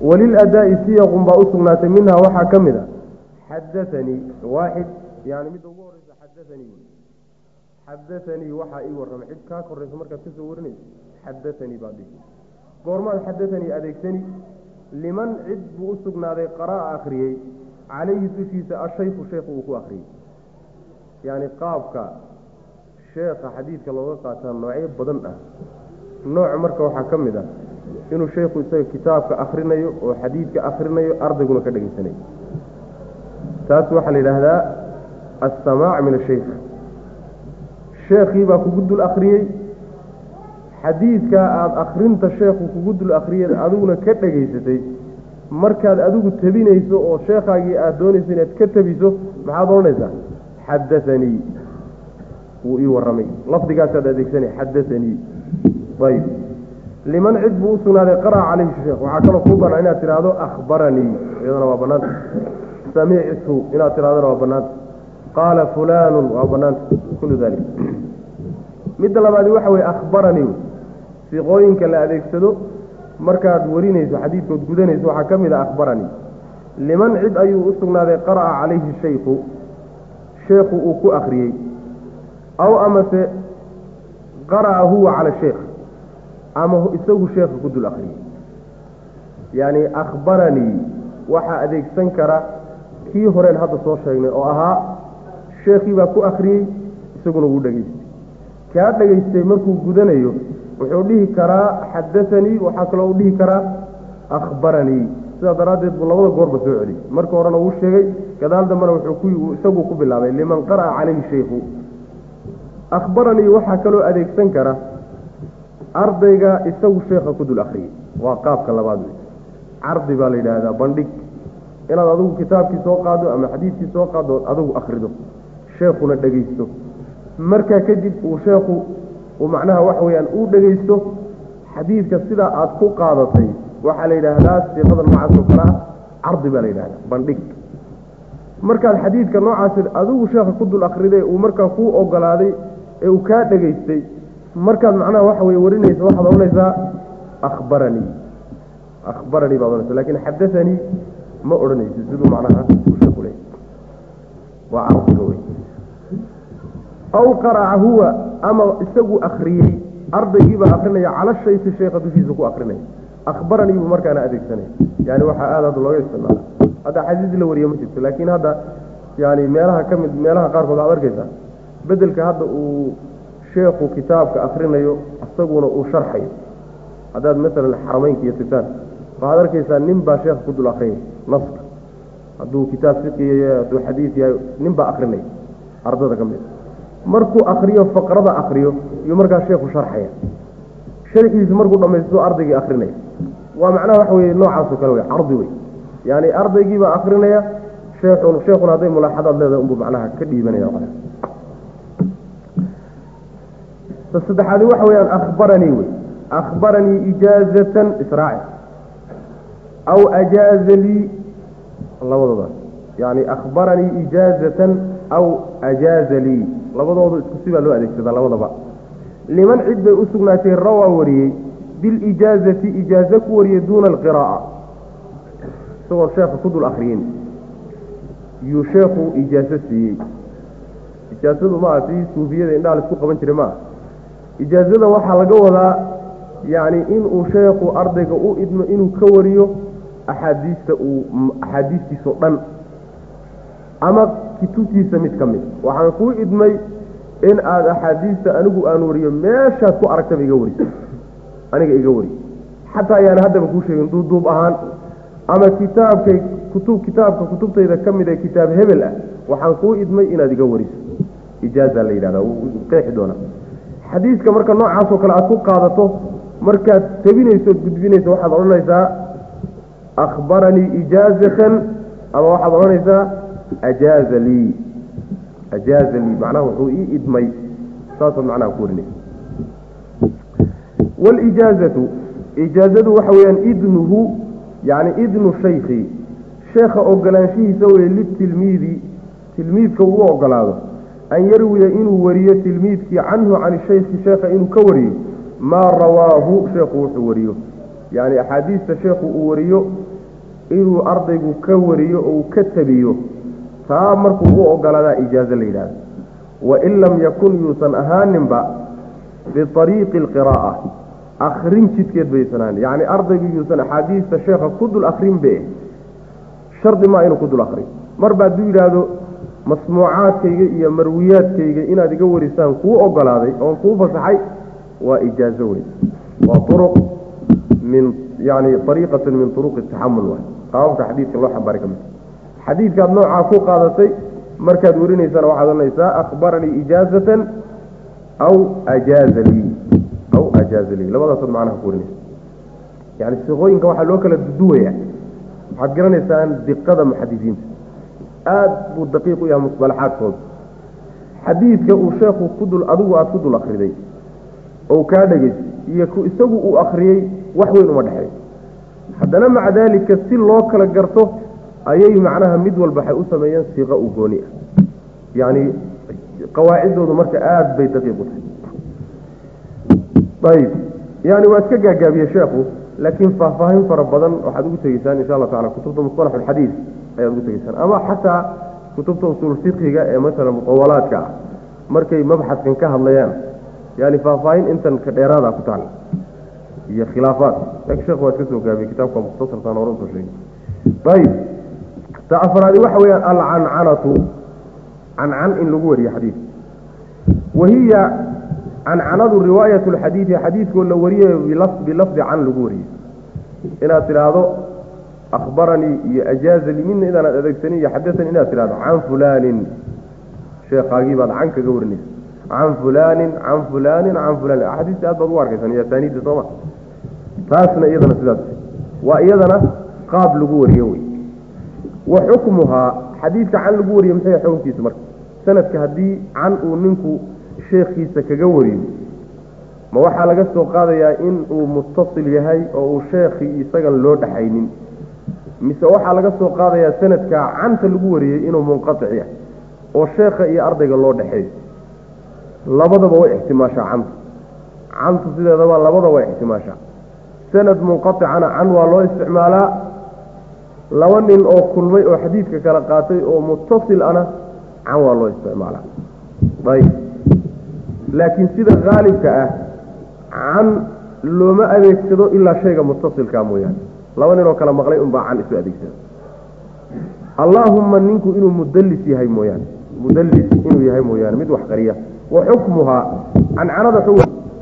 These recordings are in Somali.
waliladaa'i siyaqun baa u sugnaatay minhaa waxaa ka mid a xadaanii waaxid yani midda ugu horeysa xadaanii xadaanii waxaa ii warramay cid kaa koraysa markaad kasoo warinayso xadaanii baad dhihi goormaad xadaanii adeegsani liman cid buu u sugnaaday qara'a akhriyey calayhi dushiisa ashayku sheekhu uu ku akhriyey yacni qaabka sheekha xadiidka looga qaataa noocyo badan ah nooc marka waxaa ka mid ah inuu sheekhu isaga kitaabka akhrinayo oo xadiidka akhrinayo ardayguna ka dhegaysanayo taas waxaa la yidhaahdaa assamaac min ashaykh sheekhii baa kugu dul akhriyey xadiidkaa aada akhrinta sheekhu kugu dul akhriyay adiguna ka dhegaysatay markaad adigu tabinayso oo sheekhaagii aada doonayso inaad ka tabiso maxaad odhanaysaa xadaanii wuu ii warramay lafdigaasaad adeegsanay xadaanii ayb liman cid buu u sugnaaday qara'a calayhi sheekh waxaa kaloo kuu bannaan inaad tidhaahdo akhbaranii iyadana waa bannaanta samictu inaad tidhahdana waa bannaanta qaala fulaanun waa bannaanta kullu dalik midda labaadi waxa weye akhbaranii siqooyinka la adeegsado markaad warinayso xadiidkood gudanayso waxaa ka mid a akhbaranii liman cid ayuu u sugnaaday qara'a calayhi shaykhu sheekhu uu ku akhriyey aw amase qara'a huwa cala sheekh ama isagu sheekha ku dul akhriyey yacni akhbaranii waxaa adeegsan kara kii horeen hadda soo sheegnay oo ahaa sheekhii baa ku akhriyey isaguna wuu dhegaystay kaa dhegaystay markuu gudanayo wuxuu dhihi karaa xadaanii waxaa kaloo u dhihi karaa akhbaranii sidaa daraaddeed buu labada goorba soo celiyey marka horena wuu sheegay gadaal dambena wuxuu isagu ku bilaabay liman qara'a calayhi shaykhu akhbaranii waxaa kaloo adeegsan kara ardayga isagu sheekha ku dul akhriyey waa qaabka labaad wey cardi baa la yidhaahdaa bandhig inaad adigu kitaabkii soo qaado ama xadiidkii soo qaado ood adigu akhrido sheekhuna dhegaysto markaa kadib uu sheekhu uu macnaha waxa weeyaan uu dhegaysto xadiidka sidaa aad ku qaadatay waxaa la yidhaahdaa siiqada noocaas oo kale ah cardi baa la yidhahdaa bandhig markaad xadiidka noocaasi adigu sheekha ku dul akhriday uu markaa kuu ogolaaday ee uu kaa dhegaystay markaad macnaha waxa weye warinaysa waxaad odhanaysaa akhbaranii akhbaranii baad odhanaysa lakin xadaanii ma odhanaysi siduu macnaha uu sheeku leeyay waa cardiga wey aw qaraca huwa ama isagu akriyey ardaygiibaa akrinaya cala shayki sheekha dushiisa ku akrinaya akhbaranii buu markaana adeegsanaya yani waxaa aada hadda looga isticmaala hadda xadiis la wariye ma jirto laakiin hadda yani meelaha ka mid meelaha qaarkood aad arkaysaa bedelka hadda uu sheekhu kitaabka akrinayo isaguna uu sharxayo haddaad masalan xarameynka iyo tiftaan waxaad arkaysaa nin baa sheekha ku dul akrinaya naska hadduu kitaab fiqiya yahay hadduu xadiis yahay nin baa akrinaya ardada ka mid markuu akriyo faqrada akriyo iyo markaa sheekhu sharxaya sharxiisa markuu dhamaysto ardaygii akrinaya waa macnaha waxa weye noocaasoo kale wey cardi wey yani ardaygiibaa akrinaya sheekun sheekuna hadday mulaaxadaad leedahay unbuu macnaha ka dhiibanaya ta saddexaadi waxa weyaan akhbaranii wey akhbaranii ijaazatan israaci aw ajaaza lii labadoodaas yani akhbaranii ijaazatan aw ajaaza lii labadoodu isku sibaa loo adeegsadaa labadaba liman cid bay u sugnaatay rawaa wariyey bilijaazati ijaaze ku wariyey duuna alqiraa'a isagoon sheekha ku dul akriyin yuu sheekhu ijaazo siiyey ijaazadu maaha si suufiyada indhaha laisku qaban jiray maaha ijaazada waxaa laga wadaa yacni inuu sheekhu ardayga u idmo inuu ka wariyo axaadiista uu axaadiistiisao dhan ama kutubtiisa mid ka mid waxaan kuu idmay in aada axaadiista anigu aan wariyo meeshaad ku aragtaba iga wariso aniga iga wari xataa ayaana haddaba kuu sheegin duuduub ahaan ama kitaabkay kutub kitaabka kutubtayda ka mid ee kitaab hebel ah waxaan kuu idmay inaad iga wariso ijaaza la yidhahda qeexi doonaa xadiiska marka noocaasoo kale aad ku qaadato markaad tabinayso ood gudbinayso waxaad odhanaysaa akhbaranii ijaazatan ama waxaad odhanaysaa ajaaza lii ajaaza lii macnaha wuxuu ii idmay saasaad macnaha ku warinaysa walijaazatu ijaazadu waxa weeyaan idnuhu yani idnu shaykhi sheekha ogolaanshihiisa weye litilmiidi tilmiidka uu ogolaado an yarwiya inuu wariyo tilmiidkii canhu can shaykhi sheekha inuu ka wariyo maa rawaahu sheekhu wuxuu wariyo yani axaadiista sheekhu uu wariyo inuu ardaygu ka wariyo oo uu ka tabiyo taa markuu u ogolaadaa ijaazo la yidhahdo wain lam yakun yuusan ahaaninba biariiqi alqiraa'a akrin jidkeed baysan ahanin yacni ardaygu yuusan axaadiista sheekha ku dul akrin be shardi maa inuu ku dul akriyo marba hadduu yidhaahdo masmuucaadkayga iyo marwiyaadkayga inaad iga warisaan kuu ogolaaday oon kuu fasaxay waa ijaazo wey waa uruq min yani ariiqatan min uruqi taxamul waay qaababka xadiidka loo xambaari ka mid xadiidkaad noocaa ku qaadatay markaad warinaysana waxaad ohanaysaa akhbaranii ijaazatan aw ajaaza lii aw ajaaza lii labadaasood macnaha ku warinaysa yani siqooyinka waxaa loo kala duduwaya waxaad garanaysaan diqada muxadisiinta aada buu daqiiq u yahay musalaxaadkooda xadiidka uu sheekhu ku dul adigu aada ku dul akriday oo kaa dhegaystay iyo ku isagu uu akriyey wax weyn uma dhexeey haddana maca daalika si loo kala garto ayay macnaha mid walba waxay u sameeyeen siiqa u gooni ah yacni qawaaciddoodu marka aada bay daqiiq u tahay ayib yani waa iska gaagaabiye sheekhu laakiin faahfaahin fara badan waxaad ugu tegeysaan insha allah tacala kutubta musalax alxadiid ayaad ugu tegeysaan ama xataa kutubta usuul fiqiga ee masalan mutawalaadka ah markay mabxaskan ka hadlayaan yani faahfaahin intan ka dheeraada ku taala iyo khilaafaad laakiin sheekhu waa iska soo gaabiyey kitaabka mukhtasarkaan hore usoo sheegay ayib ta afraadi waxa weeyaan alcancanatu cancan in lagu wariyo xadiid wahiya cancanadu riwaayat lxadiidi xadiidkoo la wariyayo bilafdi can lagu wariyo inaad tidhaahdo akhbaranii iyo ajaazali midna inaanad adeegsanin iyo xadasani inaad tidhahdo can fulaanin sheekhaagii baad can kaga warinaysa can fulaanin can fulaanin can fulaanin axaadiista aad baad ugu arkaysan iyo asaaniidda sooma taasna iyadana sidaas waa iyadana qaab lagu wariyo wey wa xukmuhaa xadiidka can lagu wariyo maxay xukunkiisa marka sanadka haddii can uu ninku sheekhiisa kaga wariyo ma waxaa laga soo qaadayaa in uu muttasil yahay oo uu sheekhii isagan loo dhaxaynin mise waxaa laga soo qaadayaa sanadka canta lagu wariyey inuu munqatic yahay oo sheekha iyo ardayga loo dhexeeyo labadaba way ixtimaashaa cantu cantu sideedaba labada way ixtimaashaa sanad munqaticana can waa loo isticmaalaa laba nin oo kulmay oo xadiidka kala qaatay oo muttasil ana can waa loo isticmaalaa ayb laakiin sida haalibka ah can looma adeegsado ilaa shayga muttasilkaa mooyaane laba nin oo kala maqlay unbaa can isu adeegsada allaahumma ninku inuu mudallis yahay mooyaane mudallis inuu yahay mooyaane mid wax qariya wa xukmuhaa cancanada xu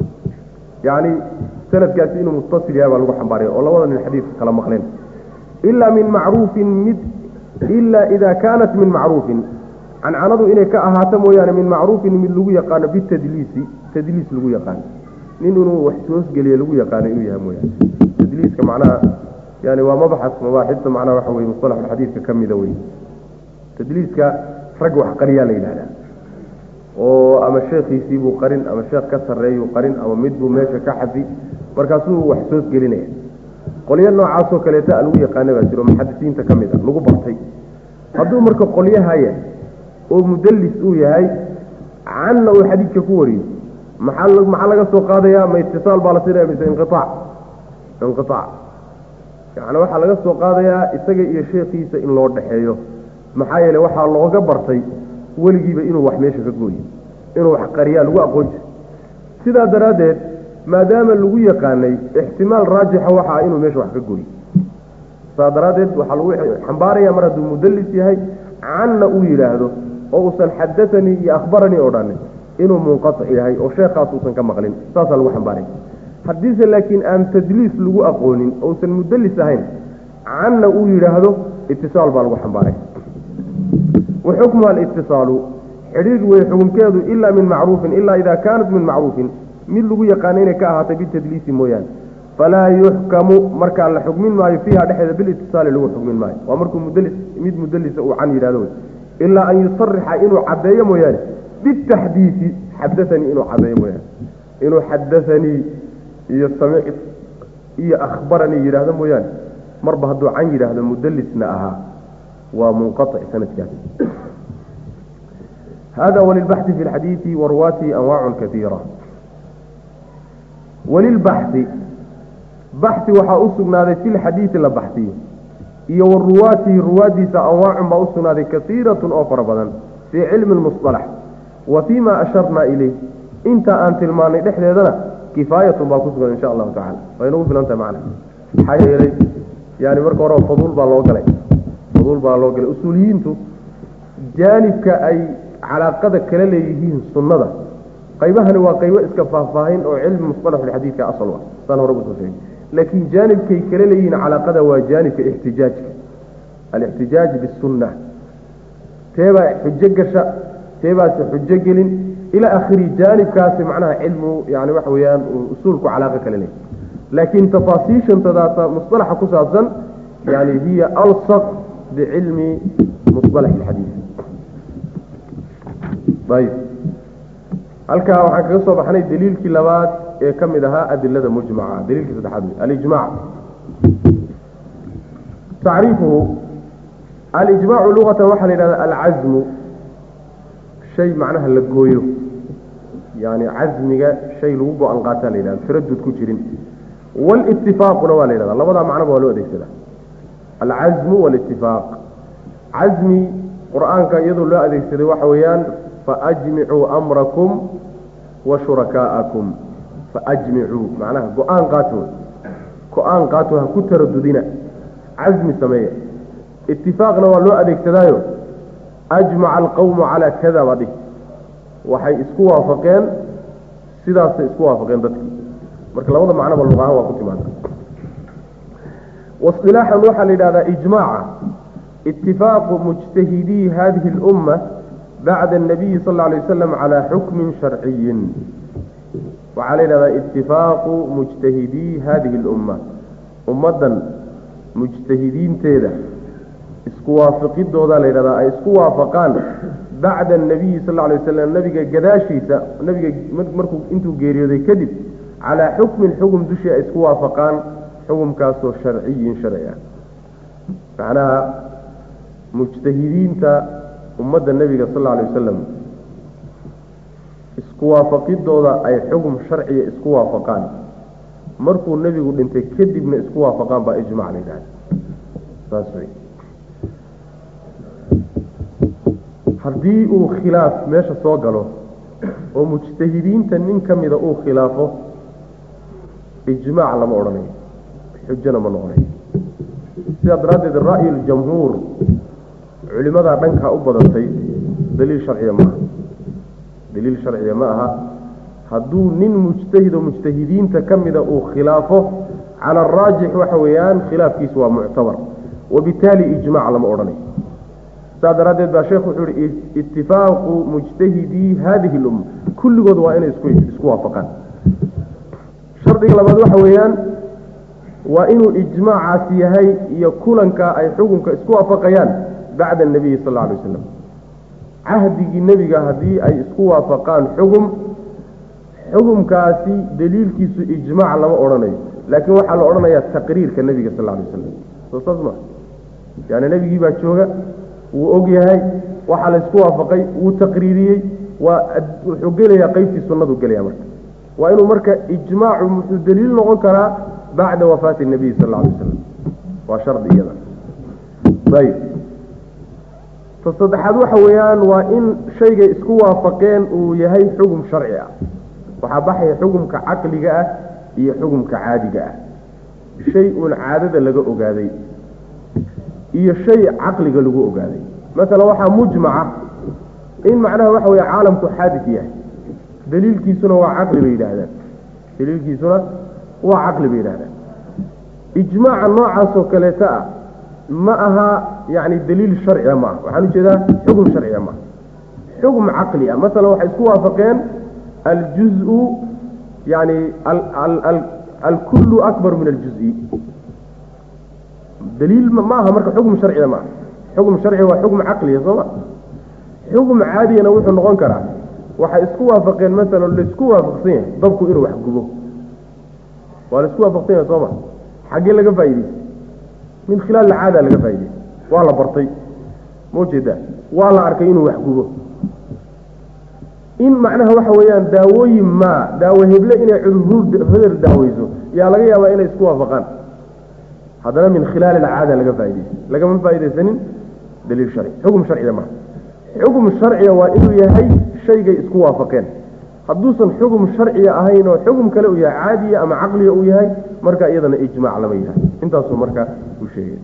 yacni sanadkaasi inuu muttasil yahay baa lagu xambaaraya oo labada nin xadiidka kala maqleen ilaa min macruufin mid ilaa idaa kaanat min macruufin cancanadu inay ka ahaato mooyaane min macruufin mid lagu yaqaano bitadliisi tadliis lagu yaqaano nin inuu wax soosgeliye lagu yaqaano inuu yahay mooyaane tadliiska macnaha yani waa mabaxas mabaaxidta macnaha waxa weye mustalaxulxadiidka ka mida wey tadliiska rag wax qariyaa la yidhahdaa oo ama sheekhiisii buu qarin ama sheekh ka sarreeyuu qarin ama mid buu meesha ka xafi markaasuu wax soosgelinaya qolyo noocaasoo kaleeta lagu yaqaana baa jiro muxadisiinta ka mid a lagu bartay hadduu marka qolyahaya oo mudallis uu yahay canna uu xadiidka ku wariyo maxaa maxaa laga soo qaadayaa ma itisaal baa la siinaya mise inqiaac inqiaac yacni waxaa laga soo qaadayaa isaga iyo sheekhiisa in loo dhexeeyo maxaa yeele waxaa looga bartay weligiiba inuu wax meesha ka gooyo inuu wax qariyaa lagu aqoon jiro sidaa daraaddeed maadaama lagu yaqaanay ixtimaal raajixa waxa ah inuu meesha wax ka gooyo saa daraaddeed waxaa lagu xambaaraya mar hadduu mudallis yahay canna uu yidhaahdo oo uusan xadaanii iyo akhbaranii oo dhanin inuu munqatic yahay oo sheekhaas uusan ka maqlin saasaa lagu xambaaraya haddiise laakiin aan tadliis lagu aqoonin ousan mudallis ahayn canna uu yidhaahdo itisaal baa lagu xambaaray wa xukmuha alitisaalu xidhiir wey xukunkeedu ilaa min macruufin ilaa idaa kaanat min macruufin mid lagu yaqaano inay ka ahaatay bitadliisi mooyaane falaa yuxkamu markaa la xukmin maayo fiiha dhexeeda bilitisaali lagu xukmin maayo waa markuu mudlis mid mudalisa uu can yidhahdo wey ilaa an yusarixa inuu caddeeyo mooyaane bitaxdiisi xadaanii inuu caddeeyo mooyaane inuu xadaanii iyo samic iyo akhbaranii yidhaahdo mooyaane marba hadduu can yidhaahdo mudalisna ahaa waa munqaطic sanadkaas hada walilbaxi fi lxadiidi waruwaatihi anwaacu kaiira walilbaxi baxi waxaa u sugnaaday fi lxadiidi la baxsiyo iyo wa ruwaatihi ruwaaddiisa anwaacun baa u sugnaaday kasiiratun oo fara badan fii cilmi lmusalax wa fii ma asharnaa ileyh inta aan tilmaanay dhexdeedana kifaayatun baa ku sugan insha allahu tacala way nagu filan tahay macna maxaa yeelay yani marka hore faduul baa loo galay faduul baa loo galay usuuliyiintu jaanibka ay calaaqada kala leeyihiin sunnada qaybahani waa qaybo iska faahfaahin oo cilmi musalaxulxadiidka asal ah saan hore usoo sheegay laakiin jaanibkay kala leeyihiin calaaqada waa jaanibka ixtijaajka alixtijaaj bisunna teebaa xujo gasha teebaasi xujo gelin ilaa akhiri jaanibkaasi macnaha cilmu yani waxa weeyaan usuulku calaaqa kala leeyahy laakiin tafaasiishantadaasa musalaxa ku saabsan yani hiya alsaq bicilmi musalax alxadiid ayb halkaa waxaan kaga soo baxnay daliilkii labaad ee ka mid ahaa adilada mujmaca daliilkii saddexaad wey alijmac tacriifuhu alijmaacu luqatan waxaa la yidhahda alcazmu shay macnaha la gooyo yani casmiga shay lagu go-an qaataa la yidhahda taradud ku jirin wlitifaaquna waa la yidhahda labadaa macnoba waa loo adeegsadaa alcazmu walitifaaq casmi qur-aanka iyadoo loo adeegsaday waxa weeyaan faajmicuu amrakum wa shurakaa'akum faajmicuu macnaha go-aan qaato go-aan qaato ha ku taradudina casmi sameeya itifaaqna waa loo adeegsadaayo ajmaca alqawmu calaa kada baa dhih waxay isku waafaqeen sidaasay isku waafaqeen dadki marka labada macnoba luqahaan waa ku timaada wasilaaxan waxaa la yidhahdaa ijmaaca itifaaqu mujtahidii hadihi اlumma bacda الnabiyi sal lla alay wasalam calaa xukmin sharciyin waxaa la yidhahdaa itifaaqu mujtahidii hadihi اlumma ummaddan mujtahidiinteeda isku waafiqidooda la yidhahdaa ay isku waafaqaan bacda الnabiyi sal lla alay wasalam nabiga gadaashiisa nabiga markuu intuu geeriyooday kadib calaa xukmin xukm dushii ay isku waafaqaan xukumkaasoo sharciyin sharci ah macnaha mujtahidiinta ummadda nebiga sal alla alay wasalam isku waafaqidooda ay xukum sharciya isku waafaqaan markuu nebigu dhintay kadibna isku waafaqaan baa ijmac la yidhahda saas wey haddii uu khilaaf meesha soo galo oo mujtahidiinta nin ka mida uu khilaafo ijmaac lama odhanayo xujona ma noqonayo sidaa daraaddeed ra'yu ljamhuur culimadaa dhankaa u badatay daliil sharciya ma aha daliil sharciya ma aha hadduu nin mujtahid oo mujtahidiinta ka mida uu khilaafo cala araajix waxa weeyaan khilaafkiisu waa muctabar wabitaali ijmac lama odhanayo saa daraaddeed baa sheekhu wuxuu ihi itifaaqu mujtahidii hadihi lumma kulligood waa inay isku isku waafaqaan shardiga labaad waxa weeyaan waa inuu ijmaacaasi yahay iyo kulanka ay xukunka isku waafaqayaan bacda anabiyi sal alla alay wasalam cahdigii nebiga haddii ay isku waafaqaan xugum xugumkaasi daliilkiisu ijmaac lama odhanayo laakiin waxaa la odhanayaa taqriirka nebiga sal alla alay wasalam soo saas ma yaani nebigii baa jooga wuu og yahay waxaa la isku waafaqay wuu taqriiriyey waa wuxuu gelayaa qeybtii sunnadu gelaya marka waa inuu marka ijmaacu muxuu daliil noqon karaa bacda wafaati nabiy sal alla alay wasalam waa shardi iyada ayb ta saddexaad waxa weeyaan waa in shaygay isku waafaqeen uu yahay xugum sharci ah waxaa baxaya xugumka caqliga ah iyo xugumka caadiga ah shay uun caadada laga ogaaday iyo shay caqliga lagu ogaaday masalan waxaa mujmaca in macnaha waxa weeye caalamku xaadis yahay daliilkiisuna waa caqli bay yidhaahdaan daliilkiisuna waa caqli bay yidhahdaan ijmaaca noocaasoo kaleeta ah ma aha yani daliil sharciga ma aha waxaan ujeedaa xugum sharciga ma aha xugum caqli ah masalan waxay isku waafaqeen aljuzu yani alkullu akbar min aljuzi daliil ma aha marka xugum sharciga ma aha xugum sharciga waa xugum caqliya soo ma xugum caadiyana wuxuu noqon karaa waxay isku waafaqeen masalan laisku waafaqsan yahay dabku inuu wax gubo waa laisku waafaqsan yahay soo ma xaggee laga faa'idaystay min khilaal alcaada laga faa'idaystay waa la bartay ma ujeedaa waa la arkay inuu wax gubo in macnaha waxa weeyaan daawooyin maa daawo heble inay cudur heder daaweyso yaa laga yaabaa inay isku waafaqaan haddana min khilaali alcaada laga faa'idaystay lagama faaidaysanin daliil sharci xukm sharciga maha xukm sharciga waa inuu yahay shaygay isku waafaqeen hadduusan xukm sharciga ahayn oo xukm kale uu yahay caadiya ama caqliga uu yahay marka iyadana ijmaac lama yidhaha intaasuu marka uu sheegay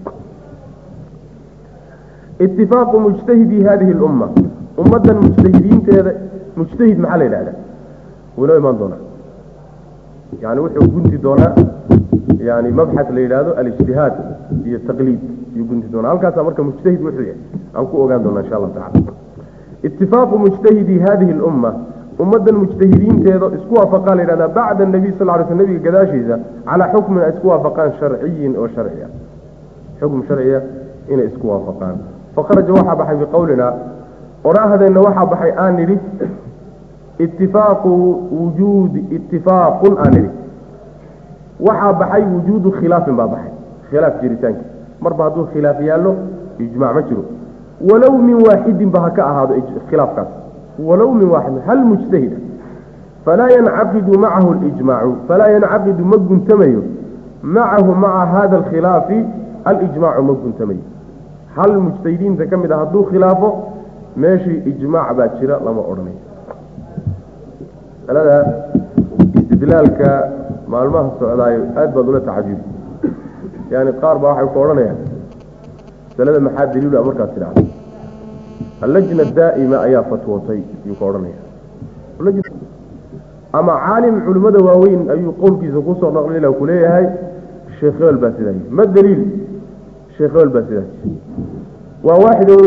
itifaaqu mujtahidi hadihi lumma ummaddan mujtahidiinteeda mujtahid maxaa la yidhahda wuu inoo imaan doonaa yani wuxuu gunti doonaa yani mabxat la yidhaahdo alijtihaad iyo taqliid yuu gunti doonaa halkaasaa marka mujtahid wuxuu yahay aan ku ogaan doona insha allahu tacala itifaaqu mujtahidi hadihi lumma ummaddan mujtahidiinteeda isku waafaqaa la yidhahdaa bacda nabiy sal ly sl nabiga gadaashiisa calaa xukmin ay isku waafaqaan sharciyin oo sharciya xukm sharciya inay isku waafaqaan faqaraja waxaa baxay biqowlina odhaahdeenna waxaa baxay aan nidhi itifaaqu wujuudi itifaaqun aan nidhi waxaa baxay wujuudu khilaafin baa baxay khilaaf jiritaanki marba hadduu khilaaf yaallo ijmac ma jiro walow min waaxidin ba ha ka ahaado khilaafkaas walow min waaxidin hal mujtahida falaa yancaqidu macahu lijmaacu falaa yancaqidu ma guntamayo macahu maca hada alkhilaafi alijmaacu ma guntamayo hal mujtahidiinta ka mid a hadduu khilaafo meeshii ijmaac baa jira lama odhanayo masalada istidlaalka maalmaha socdaayo aad baad ula tacajubi yani qaar baa waxay ku odhanayaan masalada maxaa daliilu a markaad tidhahdo allajna daa'ima ayaa fatwootay ayuu ka odhanaya ama caalim culimmada waaweyn ayuu qowlkiisa kusoo naqlila ku leeyahay sheekh hebel baa sidaa yii ma daliil sheekh hebel baa sidaas waa waaxidow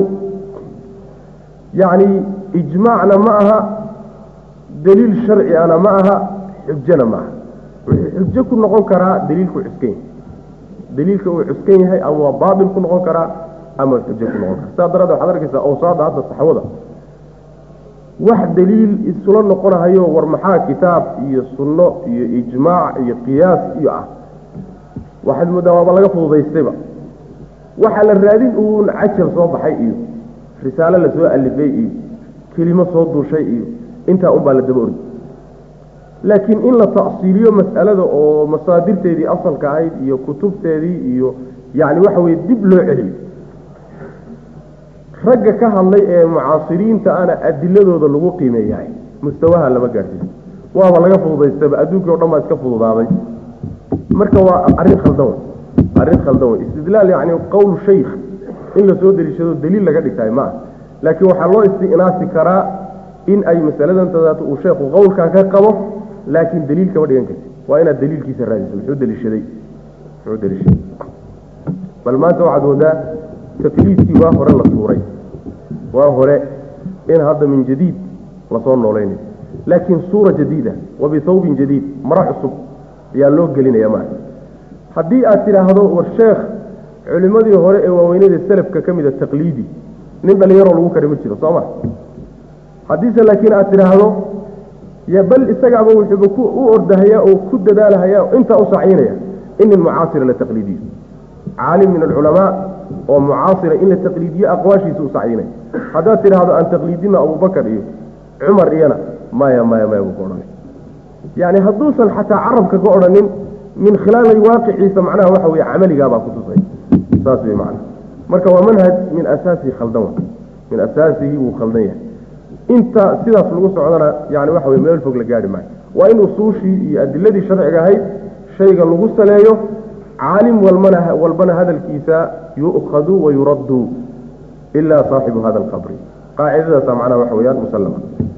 yacni ijmaacna ma aha daliil sharcigana ma aha xujana ma aha wuxuu xujo ku noqon karaa daliilku cuskan yahay daliilka uu cuskan yahay ama waa baatil ku noqon karaa ama xujo ku noqon kara saa daraaddeed waxaad arkaysaa awsaada hadda saxwada wax daliil isula noqonahayo war maxaa kitaab iyo sunno iyo ijmaac iyo qiyaas iyo ah waxaad moodaa waaba laga fududaystayba waxaa la raadin uun cajal soo baxay iyo risaalo lasoo alifay iyo kelimo soo duushay iyo intaa unbaa la daba orgi laakiin in la ta'siiliyo mas'alada oo masaadirteedii asalka ahayd iyo kutubteedii iyo yacni waxa weye dib loo celiyo ragga ka hadlay ee mucaasiriinta ana adiladooda lagu qiimeeyahay mustawaha lama gaadhsiiso waaba laga fududaystaba adduunkii o dhan baa iska fududaaday marka waa arrin khaldan wey arrin khaldan wey istidlaal yacni qowl shaykh in la soo deliishado daliil laga dhigtahay ma ah laakiin waxaa loo isti'naasi karaa in ay masaladan tadaata uu sheekhu qowlkaa ka qabo laakiin daliil kama dhigan karti waa inaad daliilkiisa raadiso muxuu deliishaday muxuu deliishaday bal maanta waxaad moodaa taqliidkii waa hore la tuuray waa hore in hadda min jadiid lasoo noolaynayo laakiin suura jadiida wa bithawbin jadiid mara cusub ayaa loo gelinaya maa haddii aad tidhaahdo war sheekh culimmadii hore ee waaweynada selafka ka mida taqliidi nin dhalinyaroo lagu kari ma jiro soo ma haddiise laakiin aad tidhaahdo ya bal isagaaba wuxuuba u ordahayaa oo ku dadaalahayaa intaa u sacyinaya in nin mucaasira la taqliidiyo caalim min alculamaa oo mucaasira in la taqliidiyo aqwaashiisa u sacyinaya haddaad tidhaahdo aan taqliidina abubakar iyo cumar iyana maya maya maya buu ka odhanay yacni hadduusan xataa carabka ka odhanin min khilaali waaqiciisa macnaha waxa weye camaligaabaa kutusay saas wey macana marka waa manhaj min asaasihi khaldan wa min asaasihi wuu khaldan yahay inta sidaas lagu socdana yani waxa weye meel fog la gaari maayo waa in usuushii iyo adiladii sharciga ahayd shayga lagu saleeyo caalim walmana walbana hadalkiisa yu'khadu wa yuraddu ilaa saaxibu hada alqabri qaacidadaasa macnaha waxa weyaan musallama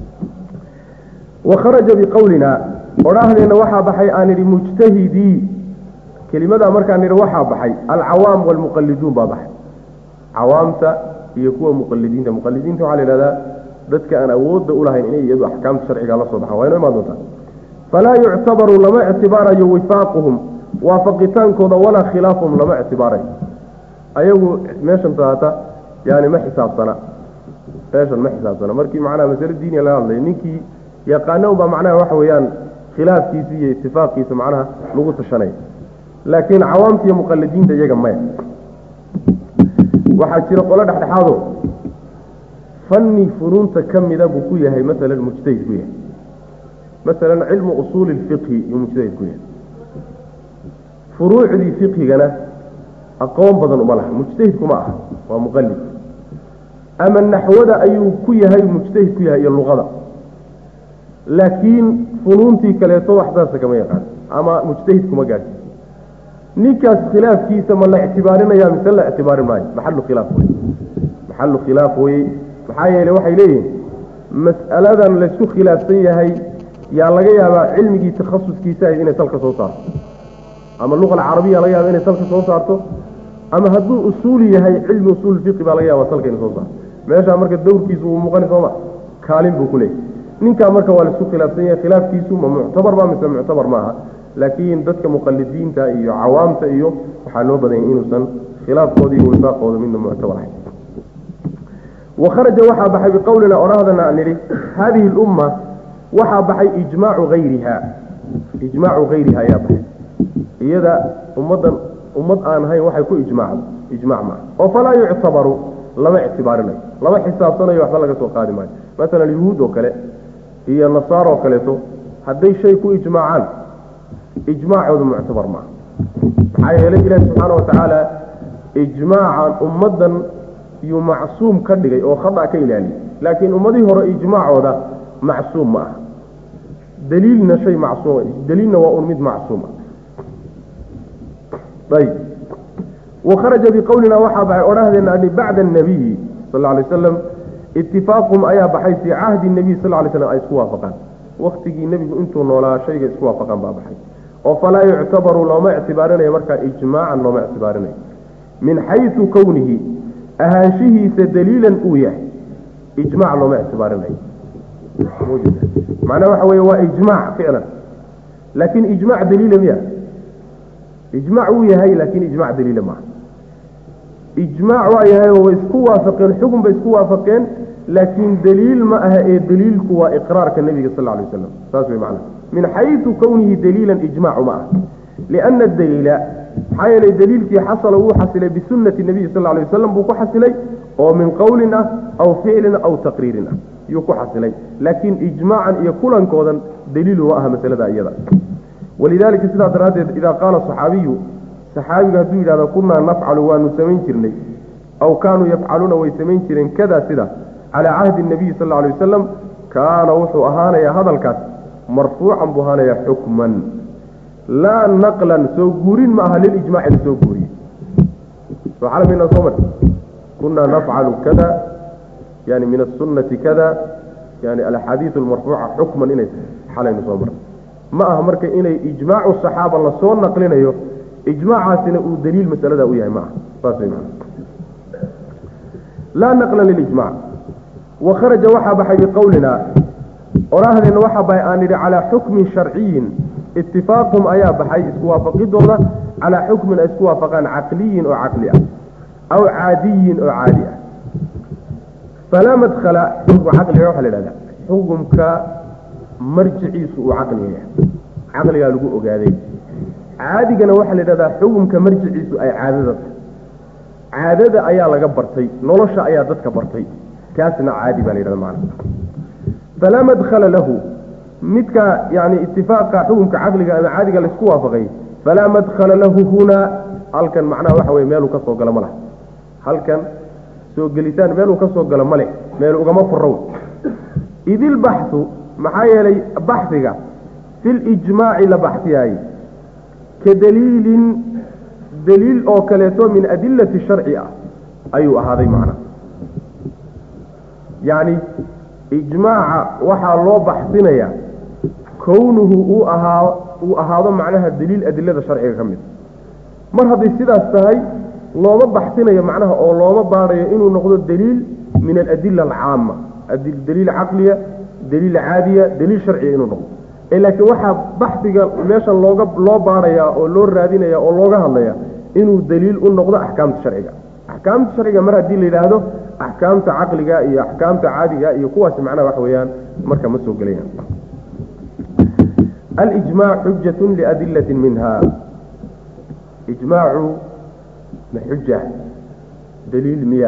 wa kharaja biqowlina odhaahdeenna waxaa baxay aan idhi mujtahidii kelimadaa markaan idhi waxaa baxay alcawaam waalmuqaliduun baa baxay cawaamta iyo kuwa muqalidiinta muqalidiinta waxaa la yidhahdaa dadka aan awoodda u lahayn inay iyadu axkaamta sharciga la soo baxaan waa inoo imaan doontaa falaa yuctabaru lama ictibaarayo wifaaquhum waafaqitaankooda walaa khilaafuhum lama ictibaarayo ayagu meeshan taata yani ma xisaabsana meeshan ma xisaabsana markii macnaha masale diiniya laga hadlay ninkii yaqaana unbaa macnaha waxa weeyaan khilaafkiisa iyo itifaaqiisa macnaha lagu tashanaya laakiin cawaamta iyo muqalidiinta iyaga maya waxaa jira qolo dhexdhexaado fanni funuunta ka mida buu ku yahay masalan mujtahid ku yahay masalan cilmu usuuli lfiqhi yuu mujtahid ku yahay furuucdii fiqhigana aqoon badan uma laha mujtahidkuma aha waa muqalid ama naxwada ayuu ku yahay mujtahid ku yahay iyo luqada laakiin funuuntii kaleeto waxdaasa kama yaqaan ama mujtahid kuma gaadhsiis ninkaas khilaafkiisa ma la ictibaarinaya mise la ictibaarin maayo maxalu khilaaf wey maxalu khilaaf weye maxaa yeele waxay leeyihin mas'aladan laysku khilaafsan yahay yaa laga yaabaa cilmigii takhasuskiisa ahayd inay salka soo saarto ama luqa alcarabiya laga yaaba inay salka soo saarto ama hadduu usuuli yahay cilmi usuul fiqi baa laga yaaba salka inay soo saarto meeshaa marka dowrkiisu wuu muuqani sooma kaalin buu ku leeyahy ninkaa marka waa laisku khilaafsan yahay khilaafkiisu ma muctabar ba mise muctabar maaha laakiin dadka muqalidiinta iyo cawaamta iyo waxaa loo badanyay inuusan khilaafkooda iyo wifaaqooda midna muctabar ahayn wakharaja waxaa baxay biqowlina odhahdana aan nidhi haadihi lumma waxaa baxay ijmaacu hayriha ijmaacu hayriha ayaa baxay iyada ummaddan ummad aan ahayn waxay ku ijmaacdo ijmac maaha oo falaa yuctabaru lama ictibaarinayo lama xisaabsanayo waxba laga soo qaadi maayo masalan yuhuud oo kale iyo nasaar oo kaleeto hadday shay ku ijmaacaan ijmaacoodu muctabar maaha maxaa yeelay ilaahi subxaana watacaala ijmaacan ummaddan yuu macsuum ka dhigay oo khada ka ilaaliyay laakiin ummadihii hore ijmaacooda macsuum ma aha daliilna shay macsuum daliilna waa un mid macsuuma ayb wakharaja biqowlina waxaa baxay odhahdeena ani bacda annabiyi sal lla alay waslam itifaaqum ayaa baxay fii cahdi nabiy sal lay slam ay isku waafaqaan waktigii nebigu intuu noolaa shayga isku waafaqaan baa baxay oo falaa yuctabaru looma ictibaarinayo markaa ijmaacan looma ictibaarinayo min xaysu kownihi ahaanshihiisa daliilan uu yahay ijmac looma ictibaarinayo macnaha waxa weeye waa ijmaac ficlan laakiin ijmac daliila miya ijmac wuu yahay laakiin ijmac daliila maaha ijmaac waa yahay oo way isku waafaqeen xukun bay isku waafaqeen laakiin daliil ma aha ee daliilku waa iqraarka nebiga sal alay waslam saas way macnaha min xaysu kownihi daliilan ijmaacu ma aha liana daliila maxaa yeelay daliilkii xasala wuu xasilay bisunati nabiyi sal alay wasalam buu ku xasilay oo min qowlin ah aw ficlin aw taqriirin ah yuu ku xasilay laakiin ijmaacan iyo kulankoodan daliilu ma aha masalada iyada walidaalika sidaa daraaddeed idaa qaala saxaabiyu saxaabiga hadduu yidhahdo kunaa nafcalu waanu samayn jirnay aw kaanuu yafcaluuna way samayn jireen kada sida calaa cahdi nabiyi sal alay wasalam kaana wuxuu ahaanayaa hadalkaas marfuucan buu ahaanayaa xukman laa naqlan soo guurin ma aha lilijmaci la soo guuriyey soxalmina soo mar kunaa nafcalu kada yani min asunati kada yani alaxaadiiu almarfuuca xukman inay xalaynu soo mar ma aha marka inay ijmaacu saxaaba lasoo naqlinayo ijmaacaasina uu daliil masalada u yahay ma aha saas way maa laa naqla lilijmac wakharaja waxaa baxay biqowlina odhaahdeenna waxaa baxay aan idhi calaa xukmin sharciyin itifaaqum ayaa baxay isku waafaqidooda calaa xukmin ay isku waafaqaan caqliyin oo caqli ah aw caadiyin oo caadi ah falaa madkhala xukma caqliga waxaa la ihahdaa xukumka marjiciisu uu caqliga yahay caqligaa lagu ogaaday caadigana waxaa la yidhahdaa xukumka marjiciisu ay caadada tahay caadada ayaa laga bartay nolosha ayaa dadka bartay kaasna caadi baa la yidhahda macana falaa madkhala lahu midka yani itifaaqa xukumka caqliga ama caadiga laisku waafaqay falaa madkhala lahu hunaa halkan macnaha waxa weye meeluu ka soo galo ma laha halkan soo gelitaan meeluu ka soo galo ma leh meel ugama furrow idilbaxu maxaa yeelay baxiga fi lijmaaci la baxsiyaayey ka daliilin daliil oo kaleeto min adilati sharci ah ayuu ahaaday macnaha yacni ijmaaca waxaa loo baxsinayaa kownuhu uu ahaa uu ahaado macnaha daliil adilada sharciga ka mid mar hadday sidaas tahay looma baxsinayo macnaha oo looma baadhayo inuu noqdo daliil min aladila alcaama daliil caqliya daliil caadiya daliil sharciya inuu noqdo ee laakiin waxaa baxiga meeshan looga loo baadhayaa oo loo raadinaya oo looga hadlaya inuu daliil u noqdo axkaamta sharciga axkaamta sharciga mar haddii la yidhaahdo axkaamta caqliga iyo axkaamta caadiga iyo kuwaasi macnaha waxa weeyaan marka ma soo gelayaan alijmaac xujatu liadilati minha ijmaacu ma xuja daliil miya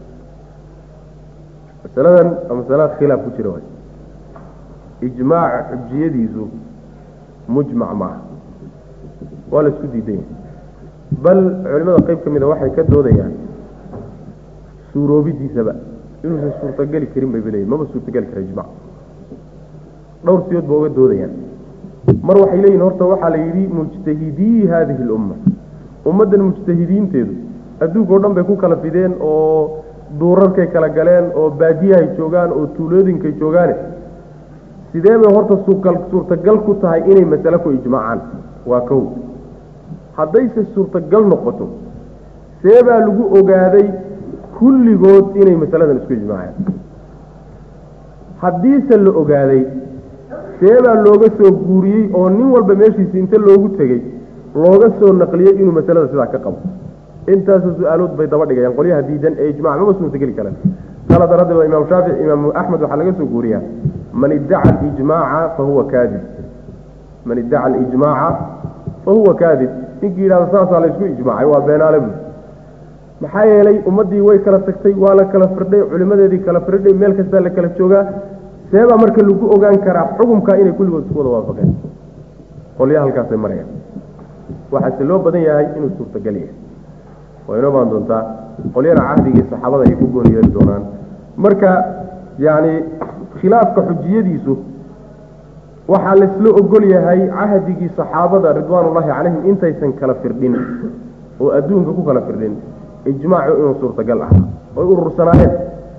masaladan waa masala khilaaf ku jira waay ijmaac xujiyadiisu mujmac maaha waa la isku diidan yahay bal culimada qeyb ka mida waxay ka doodayaan suuroobidiisaba inuusan suurtageli karin bay baleeyihin maba suurtageli kara ijmac dhowr siyood ba uga doodayaan mar waxay leeyihin horta waxaa la yidhi mujtahidii haadihi lumma ummaddan mujtahidiinteedu adduunka o dhan bay ku kala fideen oo duurarkay kala galeen oo baadiyahay joogaan oo tuulooyinkay joogaane sidee bay horta suugal suurtagal ku tahay inay masale ku ijmaacaan waa kow haddayse suurtagal noqoto see baa lagu ogaaday kulligood inay masaladan isku ijmaaceen haddiise la ogaaday see baa looga soo guuriyey oo nin walba meeshiisi inta loogu tegey looga soo naqliyey inuu masalada sidaa ka qabo intaasoo su-aalood bay daba dhigayaan qolyaha diidan ee ijmac maba suurtageli karaan kala daraaddeed waa imaam shaafici imaam axmed waxaa laga soo guuriyaa man iddaca alijmaaca fahuwa kaadib man iddaca alijmaaca fahuwa kaadib ninkii yidhahda saasaa laysku ijmaacay waa beenaale buu maxaa yeelay ummaddii way kala tagtay waa la kala firdhay culimadeedii kala firdhay meel kastaa la kala joogaa seebaa marka lagu ogaan karaa xukumkaa inay kulligood isku wada waafaqeen qolyaha halkaasay marayaan waxaase loo badan yahay inuu suurtagal yahay waa inoo baan doontaa qolyana cahdigii saxaabada ay ku gooni yeeli doonaan marka yacni khilaafka xujiyadiisu waxaa laysla ogol yahay cahdigii saxaabada ridwaanullaahi calayhim intaysan kala firdhin oo adduunka ku kala firdhin ijmaacu inuu suurtagal ah oy urursanaayeen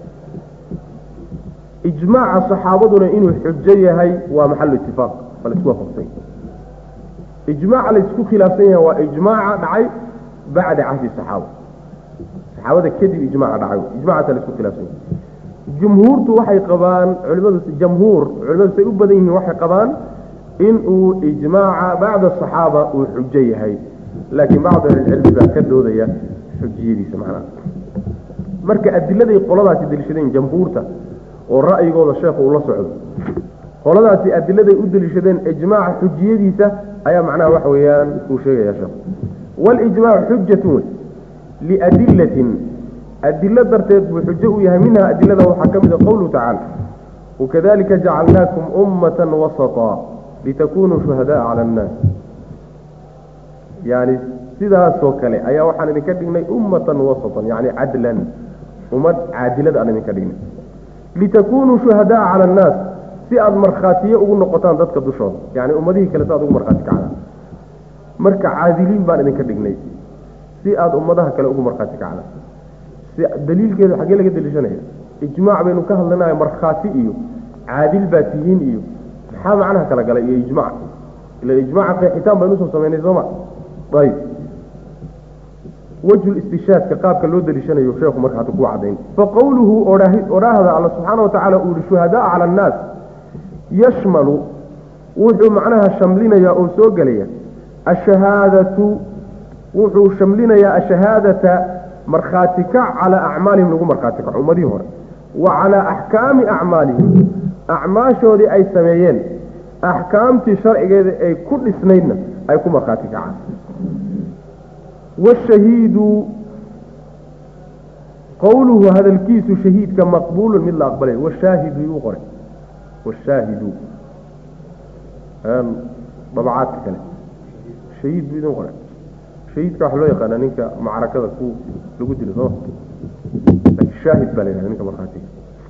ijmaaca saxaabaduna inuu xujo yahay waa maxalu itifaaq waa laisku waafaqsay ijmaaca laysku khilaafsan yahay waa ijmaaca dhacay bacda cahdi saxaaba saxaabada kadib ijmaaca dhacay ijmacaasa laisku khilaafsan yahay jumhuurtu waxay qabaan culimadu jamhuur culimadu say u badan yihiin waxay qabaan inuu ijmaaca bacda asaxaaba uu xujo yahay laakiin bacdu ahlilcilmi baa ka doodaya xujiyadiisa macnaha marka adiladay qoladaasi deliishadeen jamhuurta oo ra'yigooda sheekhu uu la socdo qoladaasi adiladay u deliishadeen ijmaaca xujiyadiisa ayaa macnaha waxa weeyaan uu sheegaya sheekhu walijmaacu xujatun wey liadilatin adilo darteed buu xujo u yahay minha adilada waxaa ka mid a qowluhu tacaala wakadalika jacalnaakum ummata wasaطa litakunuu shuhadaءa cala annaas yani sidaasoo kale ayaa waxaan idinka dhignay ummatan wasatan yani cadlan ummad caadilada aan idinka dhignay litakunuu shuhadaaa cala annaas si aada markhaatiye ugu noqotaan dadka dushooda yani ummadihii kale si aad ugu markhaati kacdaan marka caadiliin baan idinka dhignay si aada ummadaha kale ugu markhaati kacdaan si daliilkeedu xaggee laga deliishanaya ijmaac baynu ka hadlanayo markhaati iyo caadil baa tihiin iyo maxaa macnaha kala galay iyo ijmac ila ijmaca qeexitaan baynu usoo samaynay sooma ayb wejhu istishaadka qaabka loo deliishanayo sheekhu marka hadda kuu cadayn faqowluhu odhaahda alla subxaana watacaala uu yihi shuhadaa cala annaas yashmalu wuxuu macnaha shamlinayaa oo soo gelaya ashahaadatu wuxuu shamlinayaa ashahaadata markhaati kac calaa acmaalihim lagu markhaati kaco ummadihii hore wa calaa axkaami acmaalihim acmaashoodii ay sameeyeen axkaamtii sharcigeeda ay ku dhisnaydna ay ku markhaati kacaan washahiidu qowluhu hadalkiisu shahiidka maqbuulun mid la aqbalay washaahidu yuu qoray washaahidu dabacaadka kale shahiid buu idin qoray shahiidka waxaa loo yaqaanaa ninka macrakada ku lagu dilo sooma laakiin shaahid baa la yihahda ninka markhaatiga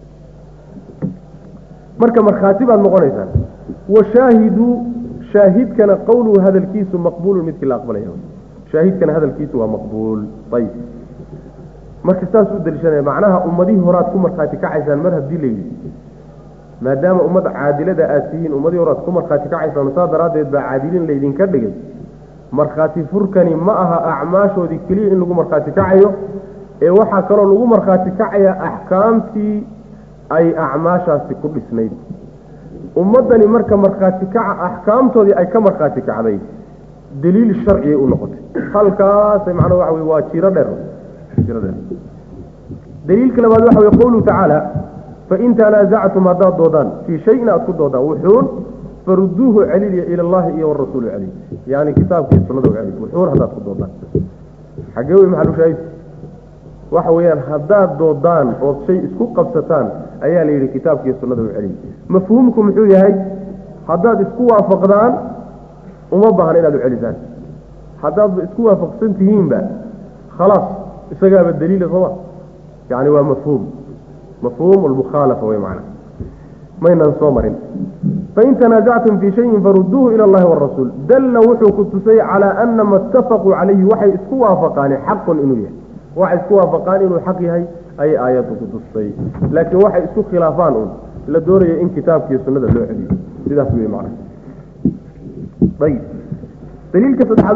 marka markhaati baad noqonaysaan washaahidu shaahidkana qowluhu hadalkiisu maqbuulun midkii la aqbalaya shaahidkana hadalkiisu waa maqbuul ayib marka saas u deliishanaya macnaha ummadihii horaad ku markhaati kacaysaan mar haddii la yidhi maadaama ummad caadilada aad tihiin ummadihii horaad ku markhaati kacaysaan saa daraaddeed baa caadilin laydinka dhigay markhaati furkani ma aha acmaashoodii keliya in lagu markhaati kacayo ee waxaa kaloo lagu markhaati kacaya axkaamtii ay acmaashaasi ku dhisnayd ummaddani marka markhaati kaca axkaamtoodii ay ka markhaati kacday daliil sharciyay u noqotay halkaasay macnaa waxa wey waa jiro dheer jiro dheer daliilka labaad waxa wey qowluhu tacaala fain tanaasactum haddaad doodaan fii shayin aad ku doodaan wuxuun faruduuhu celiya ila allahi iyo warasuulu celiy yani kitaabkii sunnada celiy wuxuun haddaad ku doodaan xaggee wey maxalu shaahid waxa weeyaan haddaad doodaan ood shay isku qabsataan ayaa la yidhi kitaabkiiyo sunnada u celiy mafhuumku muxuu yahay haddaad isku waafaqdaan uma baahna inaad u celisaan haddaadba isku waafaqsan tihiinba khalaas isagaaba daliila sooma yani waa mafhuum mafhuum almukhaalafa wey macana maynaan soo marin fain tanaasactum fii shayin faruduuhu ila allahi warasuul dalla wuxuu ku tusay calaa ana ma itafaquu calayhi waxay isku waafaqaani xaqun inuu yahay waxay isku waafaqaan inuu xaq yahay ayay aayaddu ku tustay laakiin waxay isku khilaafaan un la doonaya in kitaabkiiyo sunnada loo celiyo sidaas wey macana ayib daliilka saddexaad